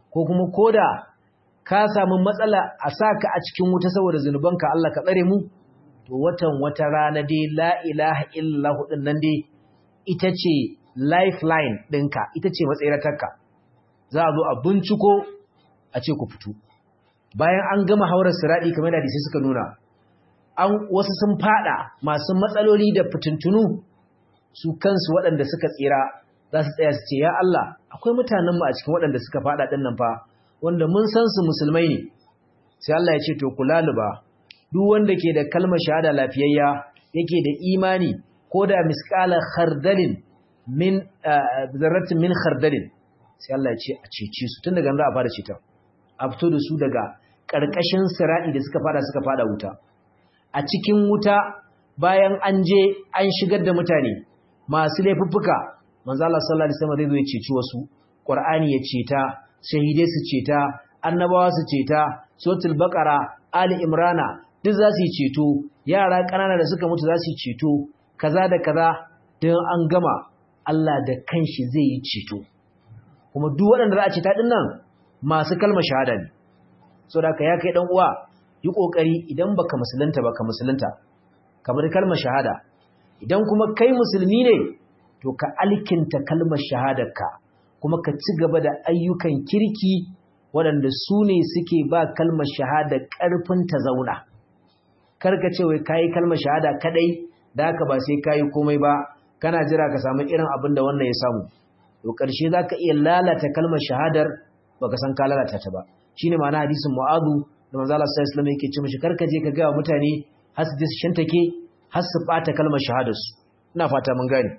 ko kuma koda ka samu matsala a saka a cikin wuta saboda zunubanka Allah ka tsare mu to watan wata rana dai la ilaha illallah din nan dai ita ce lifeline ɗinka ita ce matsayaratarka za a zo a binciko a ce ku fito bayan an gama haurar siraɗi kamar da sai suka nuna an wasu sun fada masu matsaloli da fitintunu su kansu waɗanda suka tsira za su tsaya su ce ya Allah akwai mutanenmu a cikin waɗanda suka fada ɗin nan fa wanda mun san su musulmai ne sai Allah ya ce to ku laluba duk wanda ke da kalmar shahada lafiyayya yake da imani ko da misqala khardalin min zarratin min khardalin sai Allah ya ce a cece su tun daga nan za a fara ceta a fito da su daga ƙarƙashin siradi da suka fada suka fada wuta a cikin wuta bayan an je an shigar da mutane masu laifuffuka manzo Allah sallallahu alaihi wasallam zai zo ya ceci wasu Qur'ani ya ceta shahidai su ceta annabawa su ceta suratul baqara ali imrana duk za su yi ceto yara ƙanana da suka mutu za su yi ceto kaza da kaza don an gama Allah da kanshi zai yi ceto kuma duk waɗanda za a ceta ɗin nan masu kalmar shahada ne so da ka ya kai ɗan uwa yi ƙoƙari idan baka musulunta baka musulunta kamar kalmar shahada idan kuma kai musulmi ne to ka alkinta kalmar shahadarka kuma ka ci gaba da ayyukan kirki waɗanda su ne suke ba kalmar shahada ƙarfin ta zauna karka ce wai kayi kalmar shahada kadai da haka ba sai kayi komai ba kana jira ka samu irin abin da wannan ya samu to ƙarshe za ka iya lalata kalmar shahadar baka san ka lalata ta ba shine ma'ana hadisin mu'adu da manzo Allah sallallahu alaihi wasallam yake ce mishi karka je ka ga mutane har su shantake har su bata kalmar shahadar su ina fata mun gane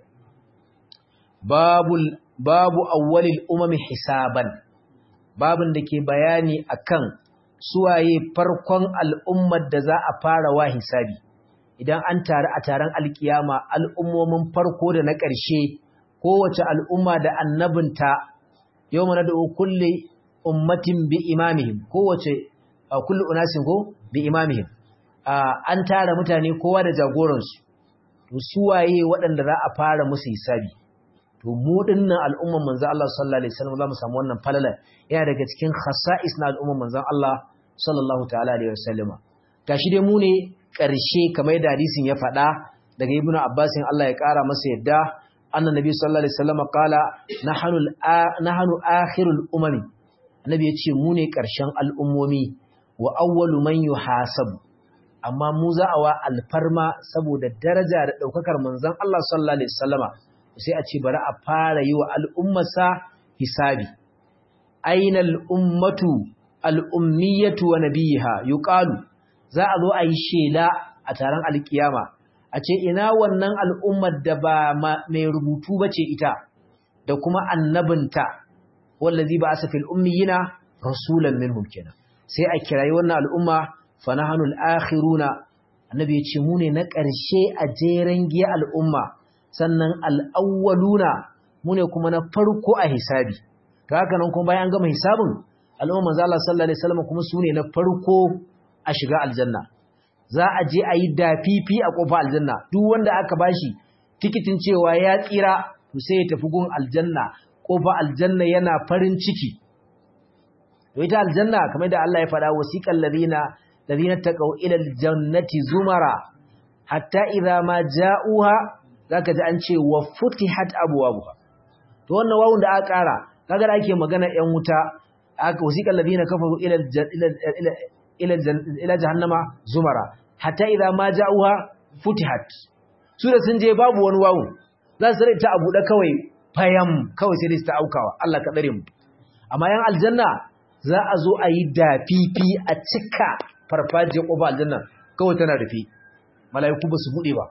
babul babu awwalil umami hisaban babin da ke bayani akan suwaye farkon al'ummar da za a fara wa hisabi idan an taru a taron alkiyama al'ummomin farko da na ƙarshe kowace al'umma da annabinta yau mana da kulle ummatin bi imamihim kowace kulle unasin ko bi imamihim an tara mutane kowa da jagoransu to suwaye waɗanda za a fara musu hisabi to mu dinnan al'umman manzon Allah sallallahu alaihi wasallam za mu samu wannan falala yana daga cikin khasa'is na al'umman manzon Allah sallallahu ta'ala alaihi wasallama gashi dai mu ne ƙarshe kamar da hadisin ya faɗa daga ibnu abbasin Allah ya ƙara masa yadda annan nabi sallallahu alaihi wasallama qala nahnu nahnu akhirul umami annabi ya ce mu ne ƙarshen al'ummomi wa awwalu man yuhasabu amma mu za a wa alfarma saboda daraja da ɗaukakar manzon Allah sallallahu alaihi wasallama sai a ce bari a fara yi wa al'ummarsa hisabi aina al'ummatu al'ummiyatu wa nabiha yuqalu za a zo a yi shela a taron alkiyama a ce ina wannan al'ummar da ba mai rubutu ba ce ita da kuma annabinta wallazi ba asa fil ummiyina rasulan minhum kenan sai a kirayi wannan al'umma fa nahnu al-akhiruna annabi ya ce mu ne na ƙarshe a jeren giya al'umma sannan al'awwaluna mu ne kuma na farko a hisabi ta haka nan kuma bayan gama hisabin al'umma manzo Allah sallallahu alaihi wasallam kuma su ne na farko a shiga aljanna za a je a yi dafifi a kofa aljanna duk wanda aka bashi tikitin cewa ya tsira to sai ya tafi gun aljanna kofa aljanna yana farin ciki to ita aljanna kamar da Allah ya faɗa wasiqal ladina ladina taqaw ila aljannati zumara hatta idza ma ja'uha zaka ji an ce wa futihat abwabuha to wannan wawun da aka kara kaga da ake magana yan wuta aka wasiqal ladina kafaru ila ila ila ila jahannama zumara hatta idza ma ja'uha futihat su da sun je babu wani wawu za su ta abu da kawai fayam kawai sai dai ta aukawa Allah ka dare mu amma yan aljanna za a zo a yi dafifi a cika farfajiyar ƙofa aljanna kawai tana rufe mala'iku ba su buɗe ba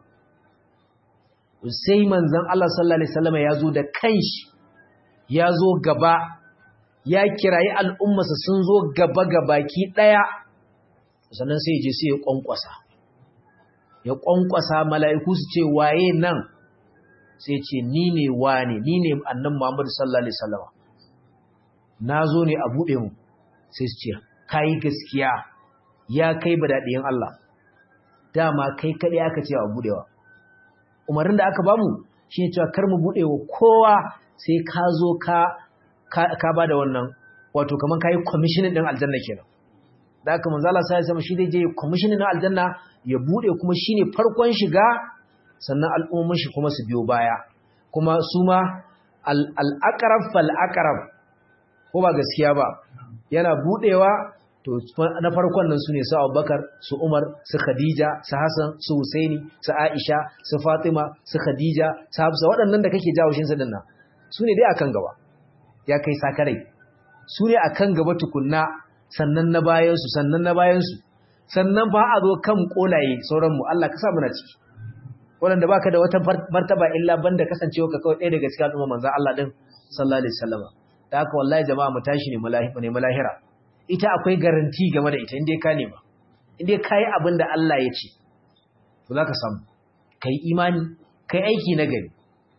sai manzan Allah sallallahu Alaihi wasallama ya zo da kanshi ya zo gaba ya kirayi al'ummarsa sun zo gaba gabaki ɗaya sannan sai je sai ya ƙwanƙwasa ya ƙwanƙwasa mala'iku su ce waye nan sai ce ni ne wane ni ne annan Muhammadu sallallahu Alaihi wasallama na zo ne a buɗe mu sai su ce ka yi gaskiya ya kai ba daɗiyan Allah dama kai kaɗai aka ce a buɗewa umarin da aka bamu shi ne cewa kar mu buɗe wa kowa sai ka zo ka ba da wannan wato kaman kai commissioning din aljanna kenan da haka manzo Allah sai ya sama shi zai je commissioning din aljanna ya bude kuma shine farkon shiga sannan al'umman shi kuma su biyo baya kuma su ma al-aqrab fal aqrab ko ba gaskiya ba yana budewa to na farkon nan su ne su abubakar su umar su khadija su hassan su husaini su aisha su fatima su khadija su hafsa waɗannan da kake jawo shinsa dinnan su ne dai akan gaba ya kai sakarai su ne akan gaba tukunna sannan na bayansu sannan na bayansu sannan ba a zo kan kolaye sauranmu Allah ka sa muna ciki waɗanda baka da wata martaba illa banda kasancewa ka kawai ɗaya daga cikin al'umma manzon Allah din sallallahu alaihi wasallam da haka wallahi jama'a mu tashi ne ne malahira ita akwai garanti game da ita inda ka nema inda ka yi abin da Allah ya ce to za ka samu ka yi imani ka yi aiki na gari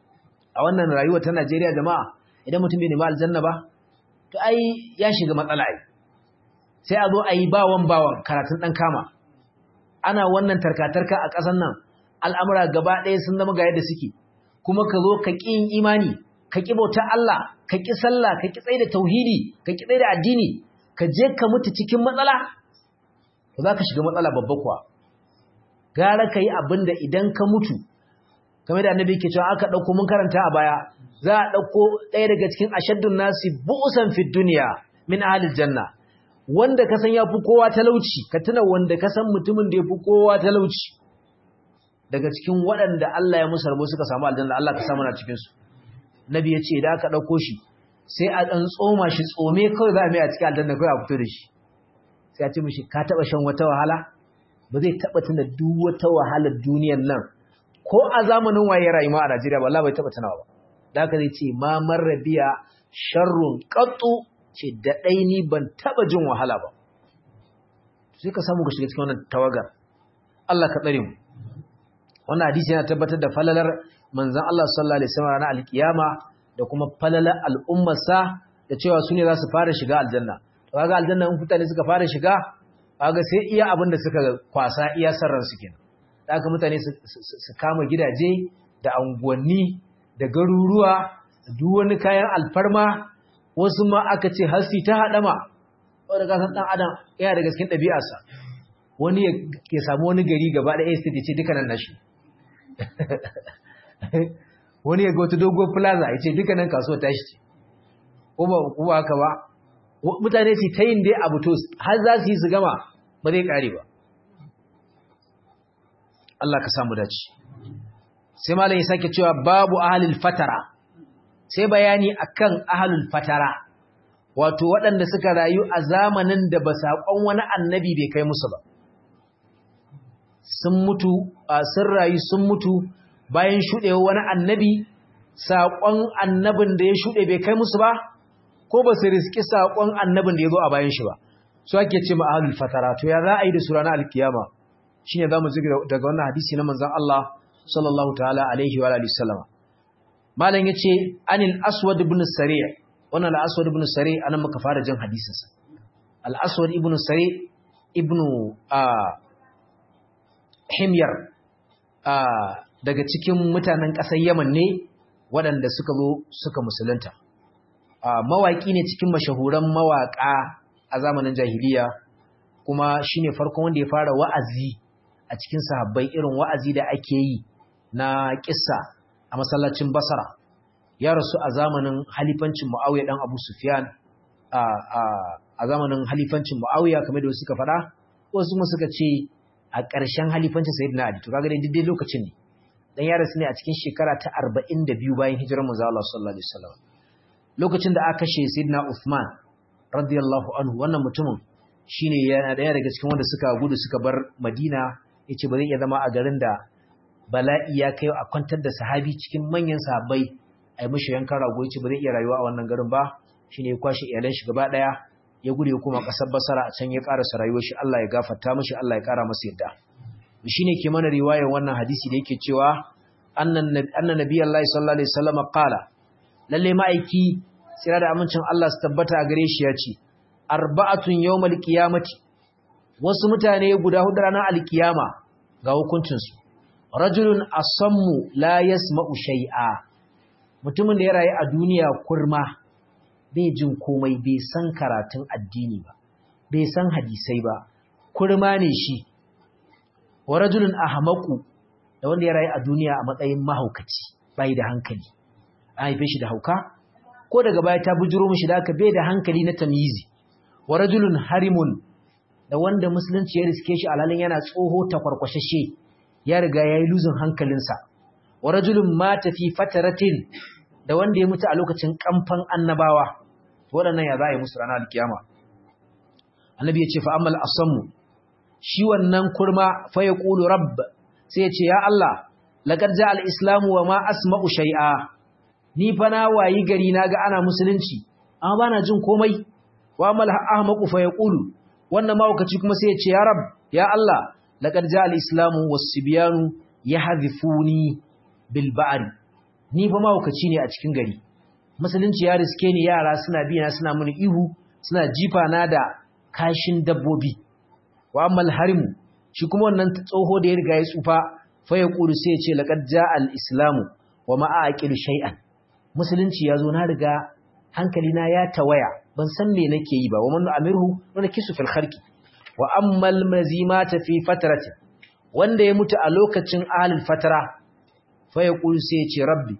a wannan rayuwa ta Najeriya jama'a idan mutum bai nema aljanna ba to ai ya shiga matsala ai sai a zo a yi bawan bawan karatun ɗan kama ana wannan tarkatarka a ƙasar nan al'amura gaba ɗaya sun zama ga yadda suke kuma ka zo ka ƙi imani ka ƙi bautar Allah ka ƙi sallah ka ƙi tsaye da tauhidi ka ƙi tsaye da addini ka je ka mutu cikin matsala to za ka shiga matsala babba kuwa gara ka yi abin da idan ka mutu kamar da annabi ke cewa aka ɗauko mun karanta a baya za a ɗauko ɗaya daga cikin ashaddun nasi bu'usan fi duniya min ahlil janna wanda ka san ya fi kowa talauci ka tuna wanda ka san mutumin da ya fi kowa talauci daga cikin waɗanda Allah ya musu rabo suka samu aljanna Allah ka samu na cikin su nabi ya ce idan aka ɗauko shi sai a ɗan tsoma shi tsome kawai za a mai a cikin aljanna kawai a fito da shi sai a ce mishi ka taɓa shan wata wahala ba zai taɓa tuna duk wata wahalar duniyar nan ko a zamanin waye rayuwa a Najeriya ba Allah bai taɓa tunawa ba da haka zai ce ma marrabiya sharrun qattu ce da ɗai ni ban taɓa jin wahala ba sai ka samu ka shiga cikin wannan tawagar Allah ka tsare mu wannan hadisi yana tabbatar da falalar manzon Allah sallallahu alaihi wasallam ranar alkiyama da kuma falalar al'ummarsa da cewa su ne za su fara shiga aljanna to kaga aljanna in mutane suka fara shiga kaga sai iya abin da suka kwasa iya sarran su kenan da haka mutane su kama gidaje da anguwanni da garuruwa da duk wani kayan alfarma wasu ma aka ce hasi ta haɗama wanda ka san ɗan adam yana da gaskin ɗabi'arsa wani ya samu wani gari gaba ɗaya estate ya ce dukkanin nashi wani ya ga wata dogon plaza ya ce dukkanin kasuwa tashi ce ko ba haka ba mutane su ta yin dai abu to har za su yi su gama ba zai ƙare ba Allah ka samu dace sai malam ya sake cewa babu ahlul fatara sai bayani akan ahlul fatara wato waɗanda suka rayu a zamanin da ba saƙon wani annabi bai kai musu ba sun mutu sun rayu sun mutu bayan shuɗewa wani annabi saƙon annabin da ya shuɗe bai kai musu ba ko ba su riski saƙon annabin da ya zo a bayan shi ba su ake ce ma ahlul fatara to ya za a yi da su ranar alkiyama shine zamu ji daga wannan hadisi na manzon Allah sallallahu ta'ala alaihi wa alihi sallama malam yace anil aswad ibn sari' wannan al-aswad ibn sari' anan muka fara jin hadisin sa al-aswad ibn sari' ibn himyar daga cikin mutanen ƙasar Yaman ne waɗanda suka zo suka musulunta mawaki ne cikin mashahuran mawaka a zamanin jahiliya kuma shine farkon wanda ya fara wa'azi a cikin sahabbai irin wa'azi da ake yi na kissa a masallacin Basra ya rasu a zamanin halifancin Muawiya dan Abu Sufyan a a zamanin halifancin Muawiya kamar da suka faɗa wasu kuma suka ce a ƙarshen halifancin Sayyidina Ali to kaga dai dai lokacin ne dan ya rasu ne a cikin shekara ta 42 bayan hijirar manzo Allah sallallahu alaihi wasallam lokacin da aka kashe Sayyidina Uthman radiyallahu anhu wannan mutumin shine yana daya daga cikin wanda suka gudu suka bar Madina yace ba zai iya zama a garin da bala'i ya kai a kwantar da sahabi cikin manyan sahabbai ai mishi yankan rago yace ba zai iya rayuwa a wannan garin ba shine ya kwashi iyalan shi gaba daya ya gudu ya koma kasar Basra a can ya karasa rayuwar shi Allah ya gafarta mishi Allah ya kara masa yadda shine ke mana riwayar wannan hadisi da yake cewa annan annan nabiyullahi sallallahu alaihi wasallam qala lalle ma'aiki tsira da amincin Allah su tabbata a gare shi ya ce arba'atun yawmal qiyamati wasu mutane guda hudu ranar alkiyama ga hukuncinsu rajulun asammu la yasma'u shay'a mutumin da ya rayu a duniya kurma bai jin komai bai san karatun addini ba bai san hadisai ba kurma ne shi wa rajulun ahmaqu da wanda ya rayu a duniya a matsayin mahaukaci bai da hankali an haife shi da hauka ko daga baya ta bujuro mishi da aka bai da hankali na tamyizi wa rajulun harimun da wanda musulunci ya riske shi alhalin yana tsoho ta kwarkwashashe ya riga yayi luzin hankalinsa wa rajulun mata fi fataratin da wanda ya mutu a lokacin kamfan annabawa waɗannan ya za a yi musu ranar alkiyama annabi ya ce fa amal asammu shi wannan kurma fa ya ƙulu rabb sai ya ce ya Allah laqad ja al-islamu wa ma asma'u shay'a ni fa na wayi gari na ga ana musulunci amma bana jin komai wa amal ahmaqu fa ya ƙulu wannan mawakaci kuma sai ya ce ya rab ya Allah laqad ja al-islamu was-sibyanu yahdhifuni bil ba'ri ni fa mawakaci ne a cikin gari musulunci ya riske ni yara suna biya suna mini ihu suna jifa na da kashin dabbobi wa ammal harimu shi kuma wannan tsoho da ya riga ya tsufa fa ya kulu sai ya ce laqad jaa al islamu wa ma aqilu shay'an musulunci ya zo na riga hankali na ya tawaya ban san me nake yi ba wa man amirhu wa nakisu fil kharqi wa ammal mazimata fi fatrati wanda ya mutu a lokacin ahlul fatara fa ya kulu sai ya ce rabbi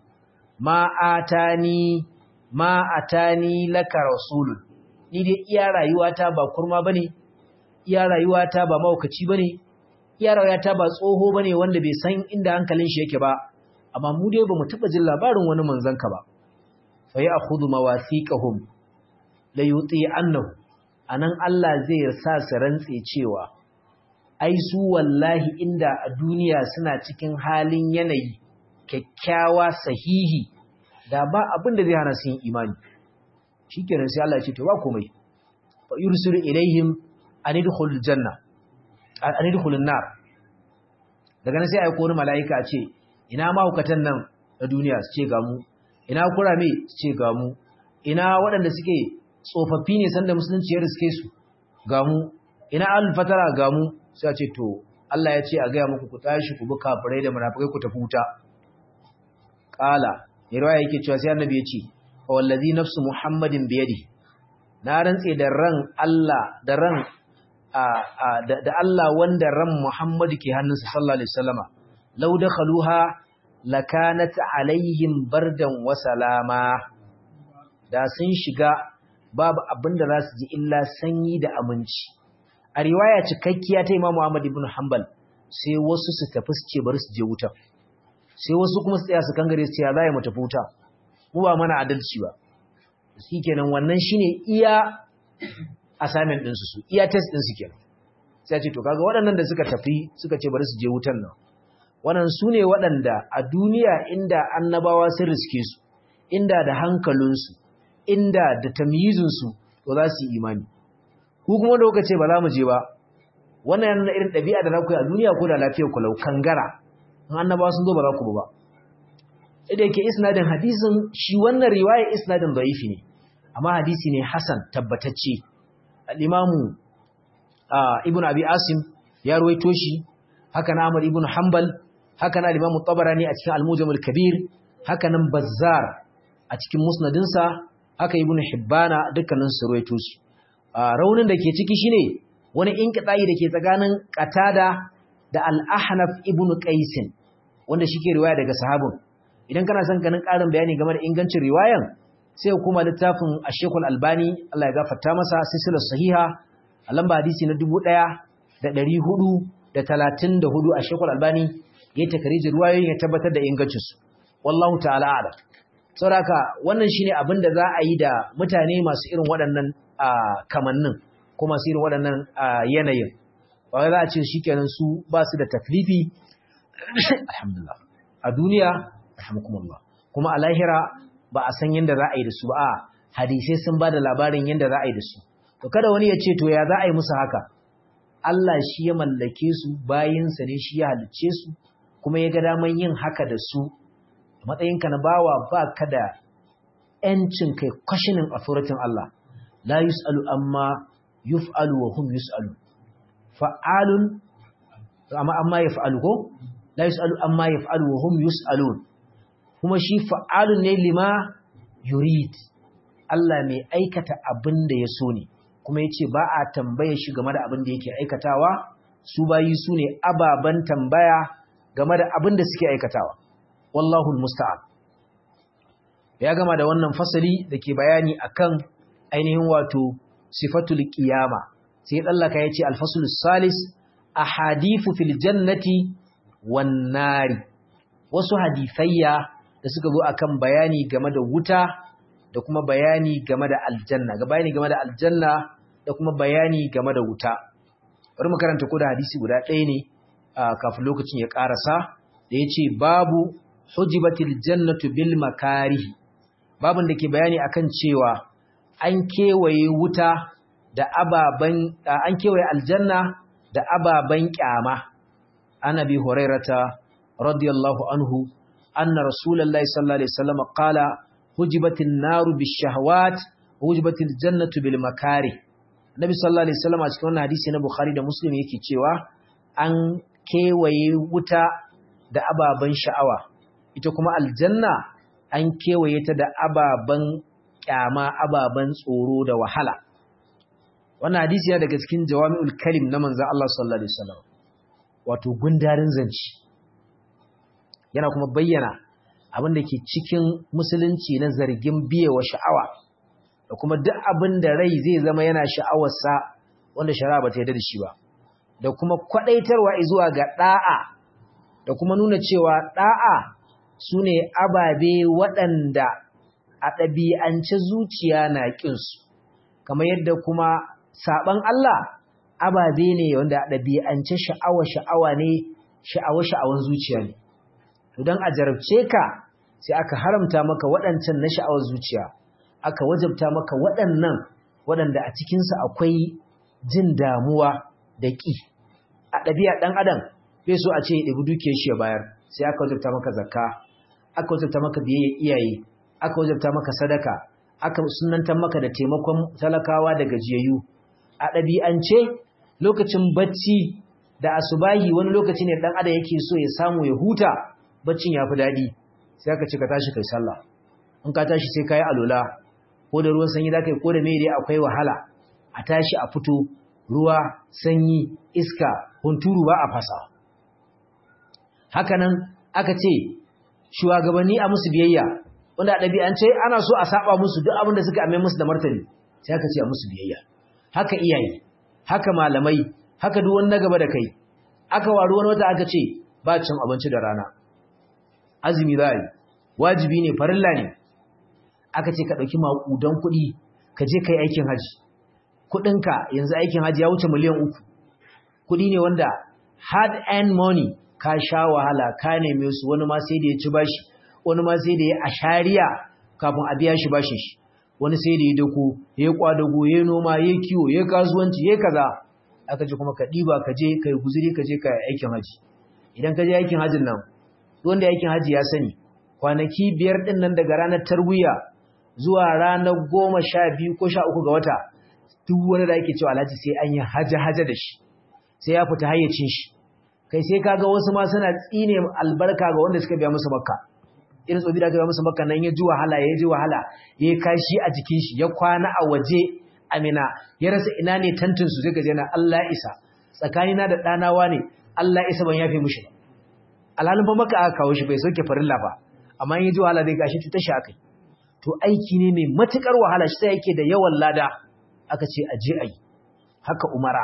ma atani ma atani laka rasulun ni dai iya rayuwata ba kurma bane iya rayuwata ba maukaci bane iya rayuwata ba tsoho bane wanda bai san inda hankalin shi yake ba amma mu dai bamu taba jin labarin wani manzon ka ba fa ya akhudhu mawathiqahum la yuti annahu anan Allah zai sa su rantse cewa ai su wallahi inda a duniya suna cikin halin yanayi kyakkyawa sahihi da ba abin da zai hana su yin imani shikenan sai Allah ya ce to ba komai fa yursilu ilaihim an yadkhul janna an yadkhul nar daga nan sai ayi wani malaika a ce ina mahukatan nan na duniya su ce ga mu ina kurame su ce ga mu ina waɗanda suke tsofaffi ne sanda musulunci ya riske su ga mu ina alfatara ga mu sai a ce to Allah ya ce a gaya muku ku tashi ku bi kafirai da munafikai ku tafi wuta qala riwaya yake cewa sai annabi ya ce fa wallazi nafsu muhammadin biyadi na rantse da ran Allah da ran da Allah wanda ran Muhammadu ke hannunsa sallallahu alaihi wasallama law dakhaluha lakanat alaihim bardan wa salama da sun shiga babu abinda za su ji illa sanyi da aminci a riwaya cikakkiya ta Imam Ahmad ibn Hanbal sai wasu su tafi su ce bari su je wuta sai wasu kuma su tsaya su kangare su ce ya zai mu tafi wuta mu ba mana adalci ba shikenan wannan shine iya assignment din su su iya test din su kenan sai ce to kaga waɗannan da suka tafi suka ce bari su je wutan nan wannan su ne waɗanda a duniya inda annabawa sun riske su inda da hankalinsu inda da tamyizinsu to za su yi imani ku kuma da kuka ce ba za mu je ba wannan yana irin ɗabi'a da za ku yi a duniya ko da lafiyar ku lau kangara in annabawa sun zo ba za ku ba da yake isnadin hadisin shi wannan riwaya isnadin da'ifi ne amma hadisi ne hasan tabbatacce al-imamu ibn abi asim ya ruwaito shi haka na Ahmad ibn Hanbal haka na Imam Tabarani a cikin Al-Mujam al-Kabir haka nan Bazzar a cikin musnadinsa haka Ibn Hibbana dukkanin su ruwaito su raunin da ke ciki shine wani inqita'i da ke tsakanin Qatada da Al-Ahnaf ibn Qais wanda shike riwaya daga sahabin idan kana son ganin ƙarin bayani game da ingancin riwayan sai kuma littafin Ash-Shaykh Al-Albani Allah ya gafarta masa silsilar sahiha a lamba hadisi na dubu ɗaya da ɗari hudu da talatin da hudu a shekul albani ya yi takarijin ruwayoyin ya tabbatar da ingancinsu wallahu ta'ala ala sauraka wannan shine abin da za a yi da mutane masu irin waɗannan kamannin ko masu irin waɗannan yanayin ba za a ce shi kenan su ba su da taklifi alhamdulillah a duniya alhamdulillah kuma a lahira ba a san yadda za a yi da su ba a hadisai sun ba da labarin yadda za a yi da su to kada wani ya ce to ya za a yi musu haka Allah shi ya mallake su bayinsa ne shi ya halicce su kuma ya ga daman yin haka da su matsayinka na bawa ba ka da ‘yancin kai kwashinin authoritin Allah la yus'alu amma yuf'alu wa hum yus'alu fa'alun amma amma yaf'alu ko la yus'alu amma yaf'alu wa hum yus'alun kuma shi fa'alun ne lima yurid Allah mai aikata abin da ya so ne kuma yace ba a tambaye shi game da abin da yake aikatawa su bayi su ne ababen tambaya game da abin da suke aikatawa wallahu musta'an ya gama da wannan fasali da ke bayani akan ainihin wato sifatul qiyama sai tsallaka yace al-fasl salis ahadithu fil jannati wan nari wasu hadithayya da suka zo akan bayani game da wuta da kuma bayani game da aljanna ga bayani game da aljanna da kuma bayani game da wuta bari mu karanta ko da hadisi guda ɗaya ne kafin lokacin ya ƙarasa da yace babu hujibatil jannatu bil makarihi babun da ke bayani akan cewa an kewaye wuta da ababan an kewaye aljanna da ababan kyama annabi hurairata radiyallahu anhu anna rasulullahi sallallahu alaihi wasallam qala hujibatin naru bishahawat hujibatil jannatu bil makari nabi sallallahu alaihi wasallam a cikin wannan hadisi na bukhari da muslim yake cewa an kewaye wuta da ababan sha'awa ita kuma aljanna an kewaye ta da ababan kyama ababan tsoro da wahala wannan hadisi yana daga cikin jawami'ul kalim na manzon Allah sallallahu alaihi wasallam wato gundarin zanci yana kuma bayyana abin da ke cikin musulunci na zargin biyewa sha'awa da kuma duk abin da rai zai zama yana sha'awarsa wanda shari'a ba ta yarda da shi ba da kuma kwadaitarwa zuwa ga da'a da kuma nuna cewa da'a sune ababe waɗanda a ɗabi'ance zuciya na ƙinsu kamar yadda kuma saɓan Allah ababe ne wanda a ɗabi'ance sha'awa sha'awa ne sha'awa sha'awan zuciya ne don a jarabce ka sai aka haramta maka waɗancan na sha'awar zuciya aka wajabta maka waɗannan waɗanda a cikinsu akwai jin damuwa da ƙi a ɗabi'a ɗan adam bai so a ce ya ɗabi dukiyar shi ya bayar sai aka wajabta maka zakka aka wajabta maka biyayya iyaye aka wajabta maka sadaka aka sunantar maka da taimakon talakawa da gajiyayyu a ɗabi'ance lokacin bacci da asubahi wani lokaci ne ɗan adam yake so ya samu ya huta baccin ya fi daɗi sai aka ce ka tashi kai sallah in ka tashi sai ka yi alola ko da ruwan sanyi za ka yi ko da mai dai akwai wahala a tashi a fito ruwa sanyi iska hunturu ba a fasa hakanan aka ce shugabanni a musu biyayya wanda a ɗabi'ance ana so a saba musu duk abin da suka ame musu da martani sai aka ce a musu biyayya haka iyaye haka malamai haka duk wani na gaba da kai aka waru wani wata aka ce ba cin abinci da rana azumi za yi wajibi ne farilla ne aka ce ka ɗauki maƙudan kuɗi ka je ka yi aikin haji kuɗinka yanzu aikin haji ya wuce miliyan uku kuɗi ne wanda hard earned money ka sha wahala ka neme su wani ma sai da ya ci bashi wani ma sai da ya ashariya kafin a biya shi bashin shi wani sai da ya dako ya kwadago ya noma ya kiwo ya kasuwanci ya kaza aka ce kuma ka ɗiba ka je ka yi guzuri ka je ka yi aikin haji idan ka je aikin hajin nan wanda aikin haji ya sani kwanaki biyar ɗin nan daga ranar tarwiya zuwa ranar goma sha biyu ko sha uku ga wata duk wani da ake cewa alhaji sai an yi haja-haja da shi sai ya fita hayyacin shi kai sai kaga wasu ma suna tsine albarka ga wanda suka biya musu makka irin tsofi da aka biya musu makka nan ya ji wahala ya ji wahala ya kashi a jikin shi ya kwana a waje amina ya rasa ina ne tantin su zai gaje na Allah isa tsakanina da ɗanawa ne Allah isa ban yafe mushi ba alhalin fa maka aka kawo shi bai sauke farilla ba amma in ji wahala dai gashi cutar shi akai to aiki ne mai matukar wahala shi sai yake da yawan lada aka ce a je ayi haka umara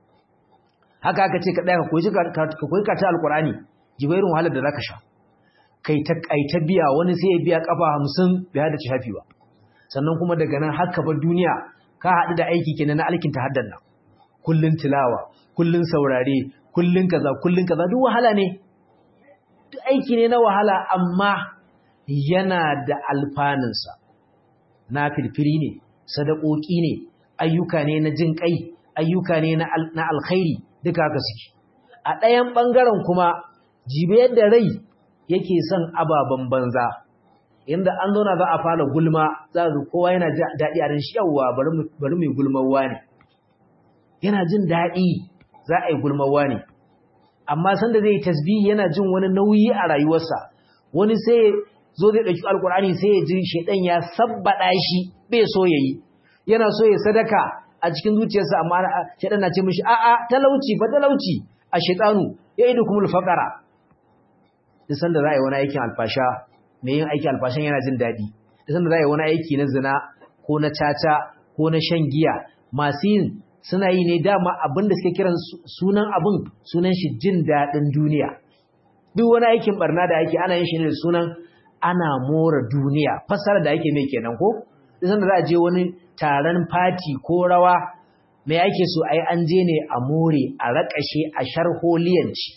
haka aka ce ka daya ka koyi ka koyi ka ta alqurani jibairin wahalar da zaka sha kai ta kai ta biya wani sai ya biya kafa 50 bai hada shafi ba sannan kuma daga nan haka ba duniya ka haɗu da aiki kenan na alkin tahaddan nan kullun tilawa kullun saurare kullun kaza kullun kaza duk wahala ne duk aiki ne na wahala amma yana da alfanunsa na firfiri ne sadakoki ne ayyuka ne na jin kai ayyuka ne na alkhairi duka haka suke a ɗayan ɓangaren kuma jibe yadda rai yake son ababen banza inda an zauna za a fara gulma za ga kowa yana daɗi a ran shi yawwa bari mai gulmawa ne yana jin daɗi za a yi gulmawa ne amma sanda zai tasbihi yana jin wani nauyi a rayuwarsa wani sai zo zai ɗauki alkur'ani sai ya ji shaidan ya sabbaɗa shi bai so ya yi yana so ya sadaka a cikin zuciyarsa amma shaidan na ce mishi a'a talauci fa talauci a shaidanu ya idu kuma alfaqara duk sanda za a yi wani aikin alfasha mai yin aikin alfashan yana jin daɗi duk sanda za a yi wani aiki na zina ko na caca ko na shan giya masu yin suna yi ne dama abin da suke kiran sunan abin sunan shi jin daɗin duniya duk wani aikin barna da ake ana yin shi ne da sunan ana more duniya fasara da ake mai kenan ko idan za a je wani taron fati ko rawa mai ake so ai an je ne a more a raƙashe a sharholiyanci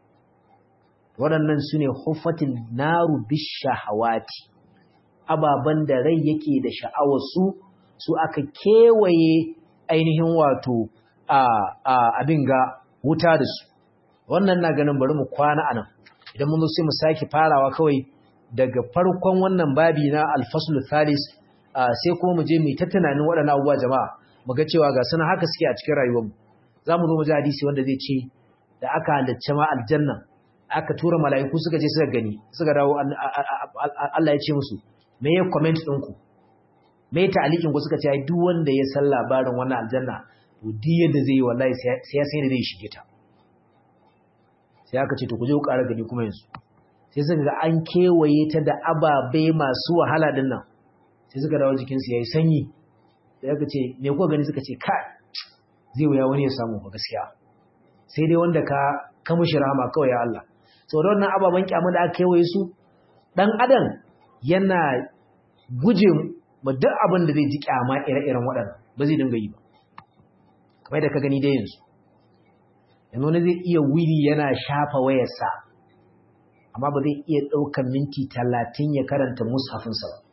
waɗannan su ne huffatin naru bishahawati ababen da rai yake da sha'awar su su aka kewaye ainihin wato abin ga wuta da su wannan na ganin bari mu kwana anan idan mun zo sai mu sake farawa kawai daga farkon wannan babi na alfaslu thalis sai kuma mu je mu ta tunanin waɗannan abubuwa jama'a mu ga cewa ga suna haka suke a cikin rayuwarmu za mu zo mu ji hadisi wanda zai ce da aka halicce ma aljanna aka tura mala'iku suka je suka gani suka dawo Allah ya ce musu me ya comment ɗinku me ya ta'alikin ku suka ce ai duk wanda ya san labarin wannan aljanna to duk yadda zai yi wallahi sai ya sai da zai shige ta sai aka ce to ku je ku ƙara gani kuma yanzu sai suka ga an kewaye ta da ababe masu wahala din nan sai suka dawo jikinsu ya yi sanyi sai aka ce me kuka gani suka ce kai zai wuya wani ya samu ba gaskiya sai dai wanda ka ka mushi rahama kawai ya Allah to da wannan ababen kyamu da aka kewaye su dan adam yana guje ma duk abin da zai ji kyama ire-iren waɗannan ba zai dinga yi ba kamar da ka gani dai yanzu yanzu wani zai iya wiri yana shafa wayarsa amma ba zai iya ɗaukar minti talatin ya karanta mushafinsa ba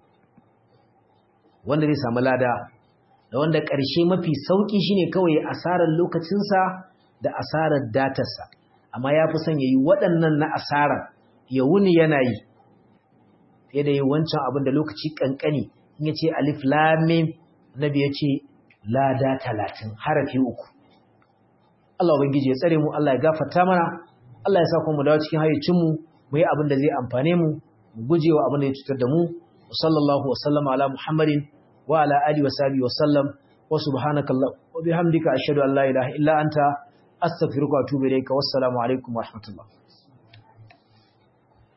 wanda zai samu lada da wanda ƙarshe mafi sauƙi shine kawai asarar lokacinsa da asarar datarsa amma ya fi son ya yi waɗannan na asarar ya wuni yana yi fiye da yi wancan abin da lokaci ƙanƙani in ya ce alif lamim nabi ya ce lada talatin harafi uku Allah Ubangiji ya tsare mu Allah ya gafarta mana Allah ya sa kuma mu dawo cikin hayyacinmu mu yi abin da zai amfane mu mu guje wa abin da ya cutar da mu sallallahu wa sallama ala muhammadin wa ala alihi wa sahbihi wa sallam wa subhanaka allah wa bihamdika ashhadu an la ilaha illa anta astaghfiruka wa atubu ilayka wassalamu alaikum wa rahmatullah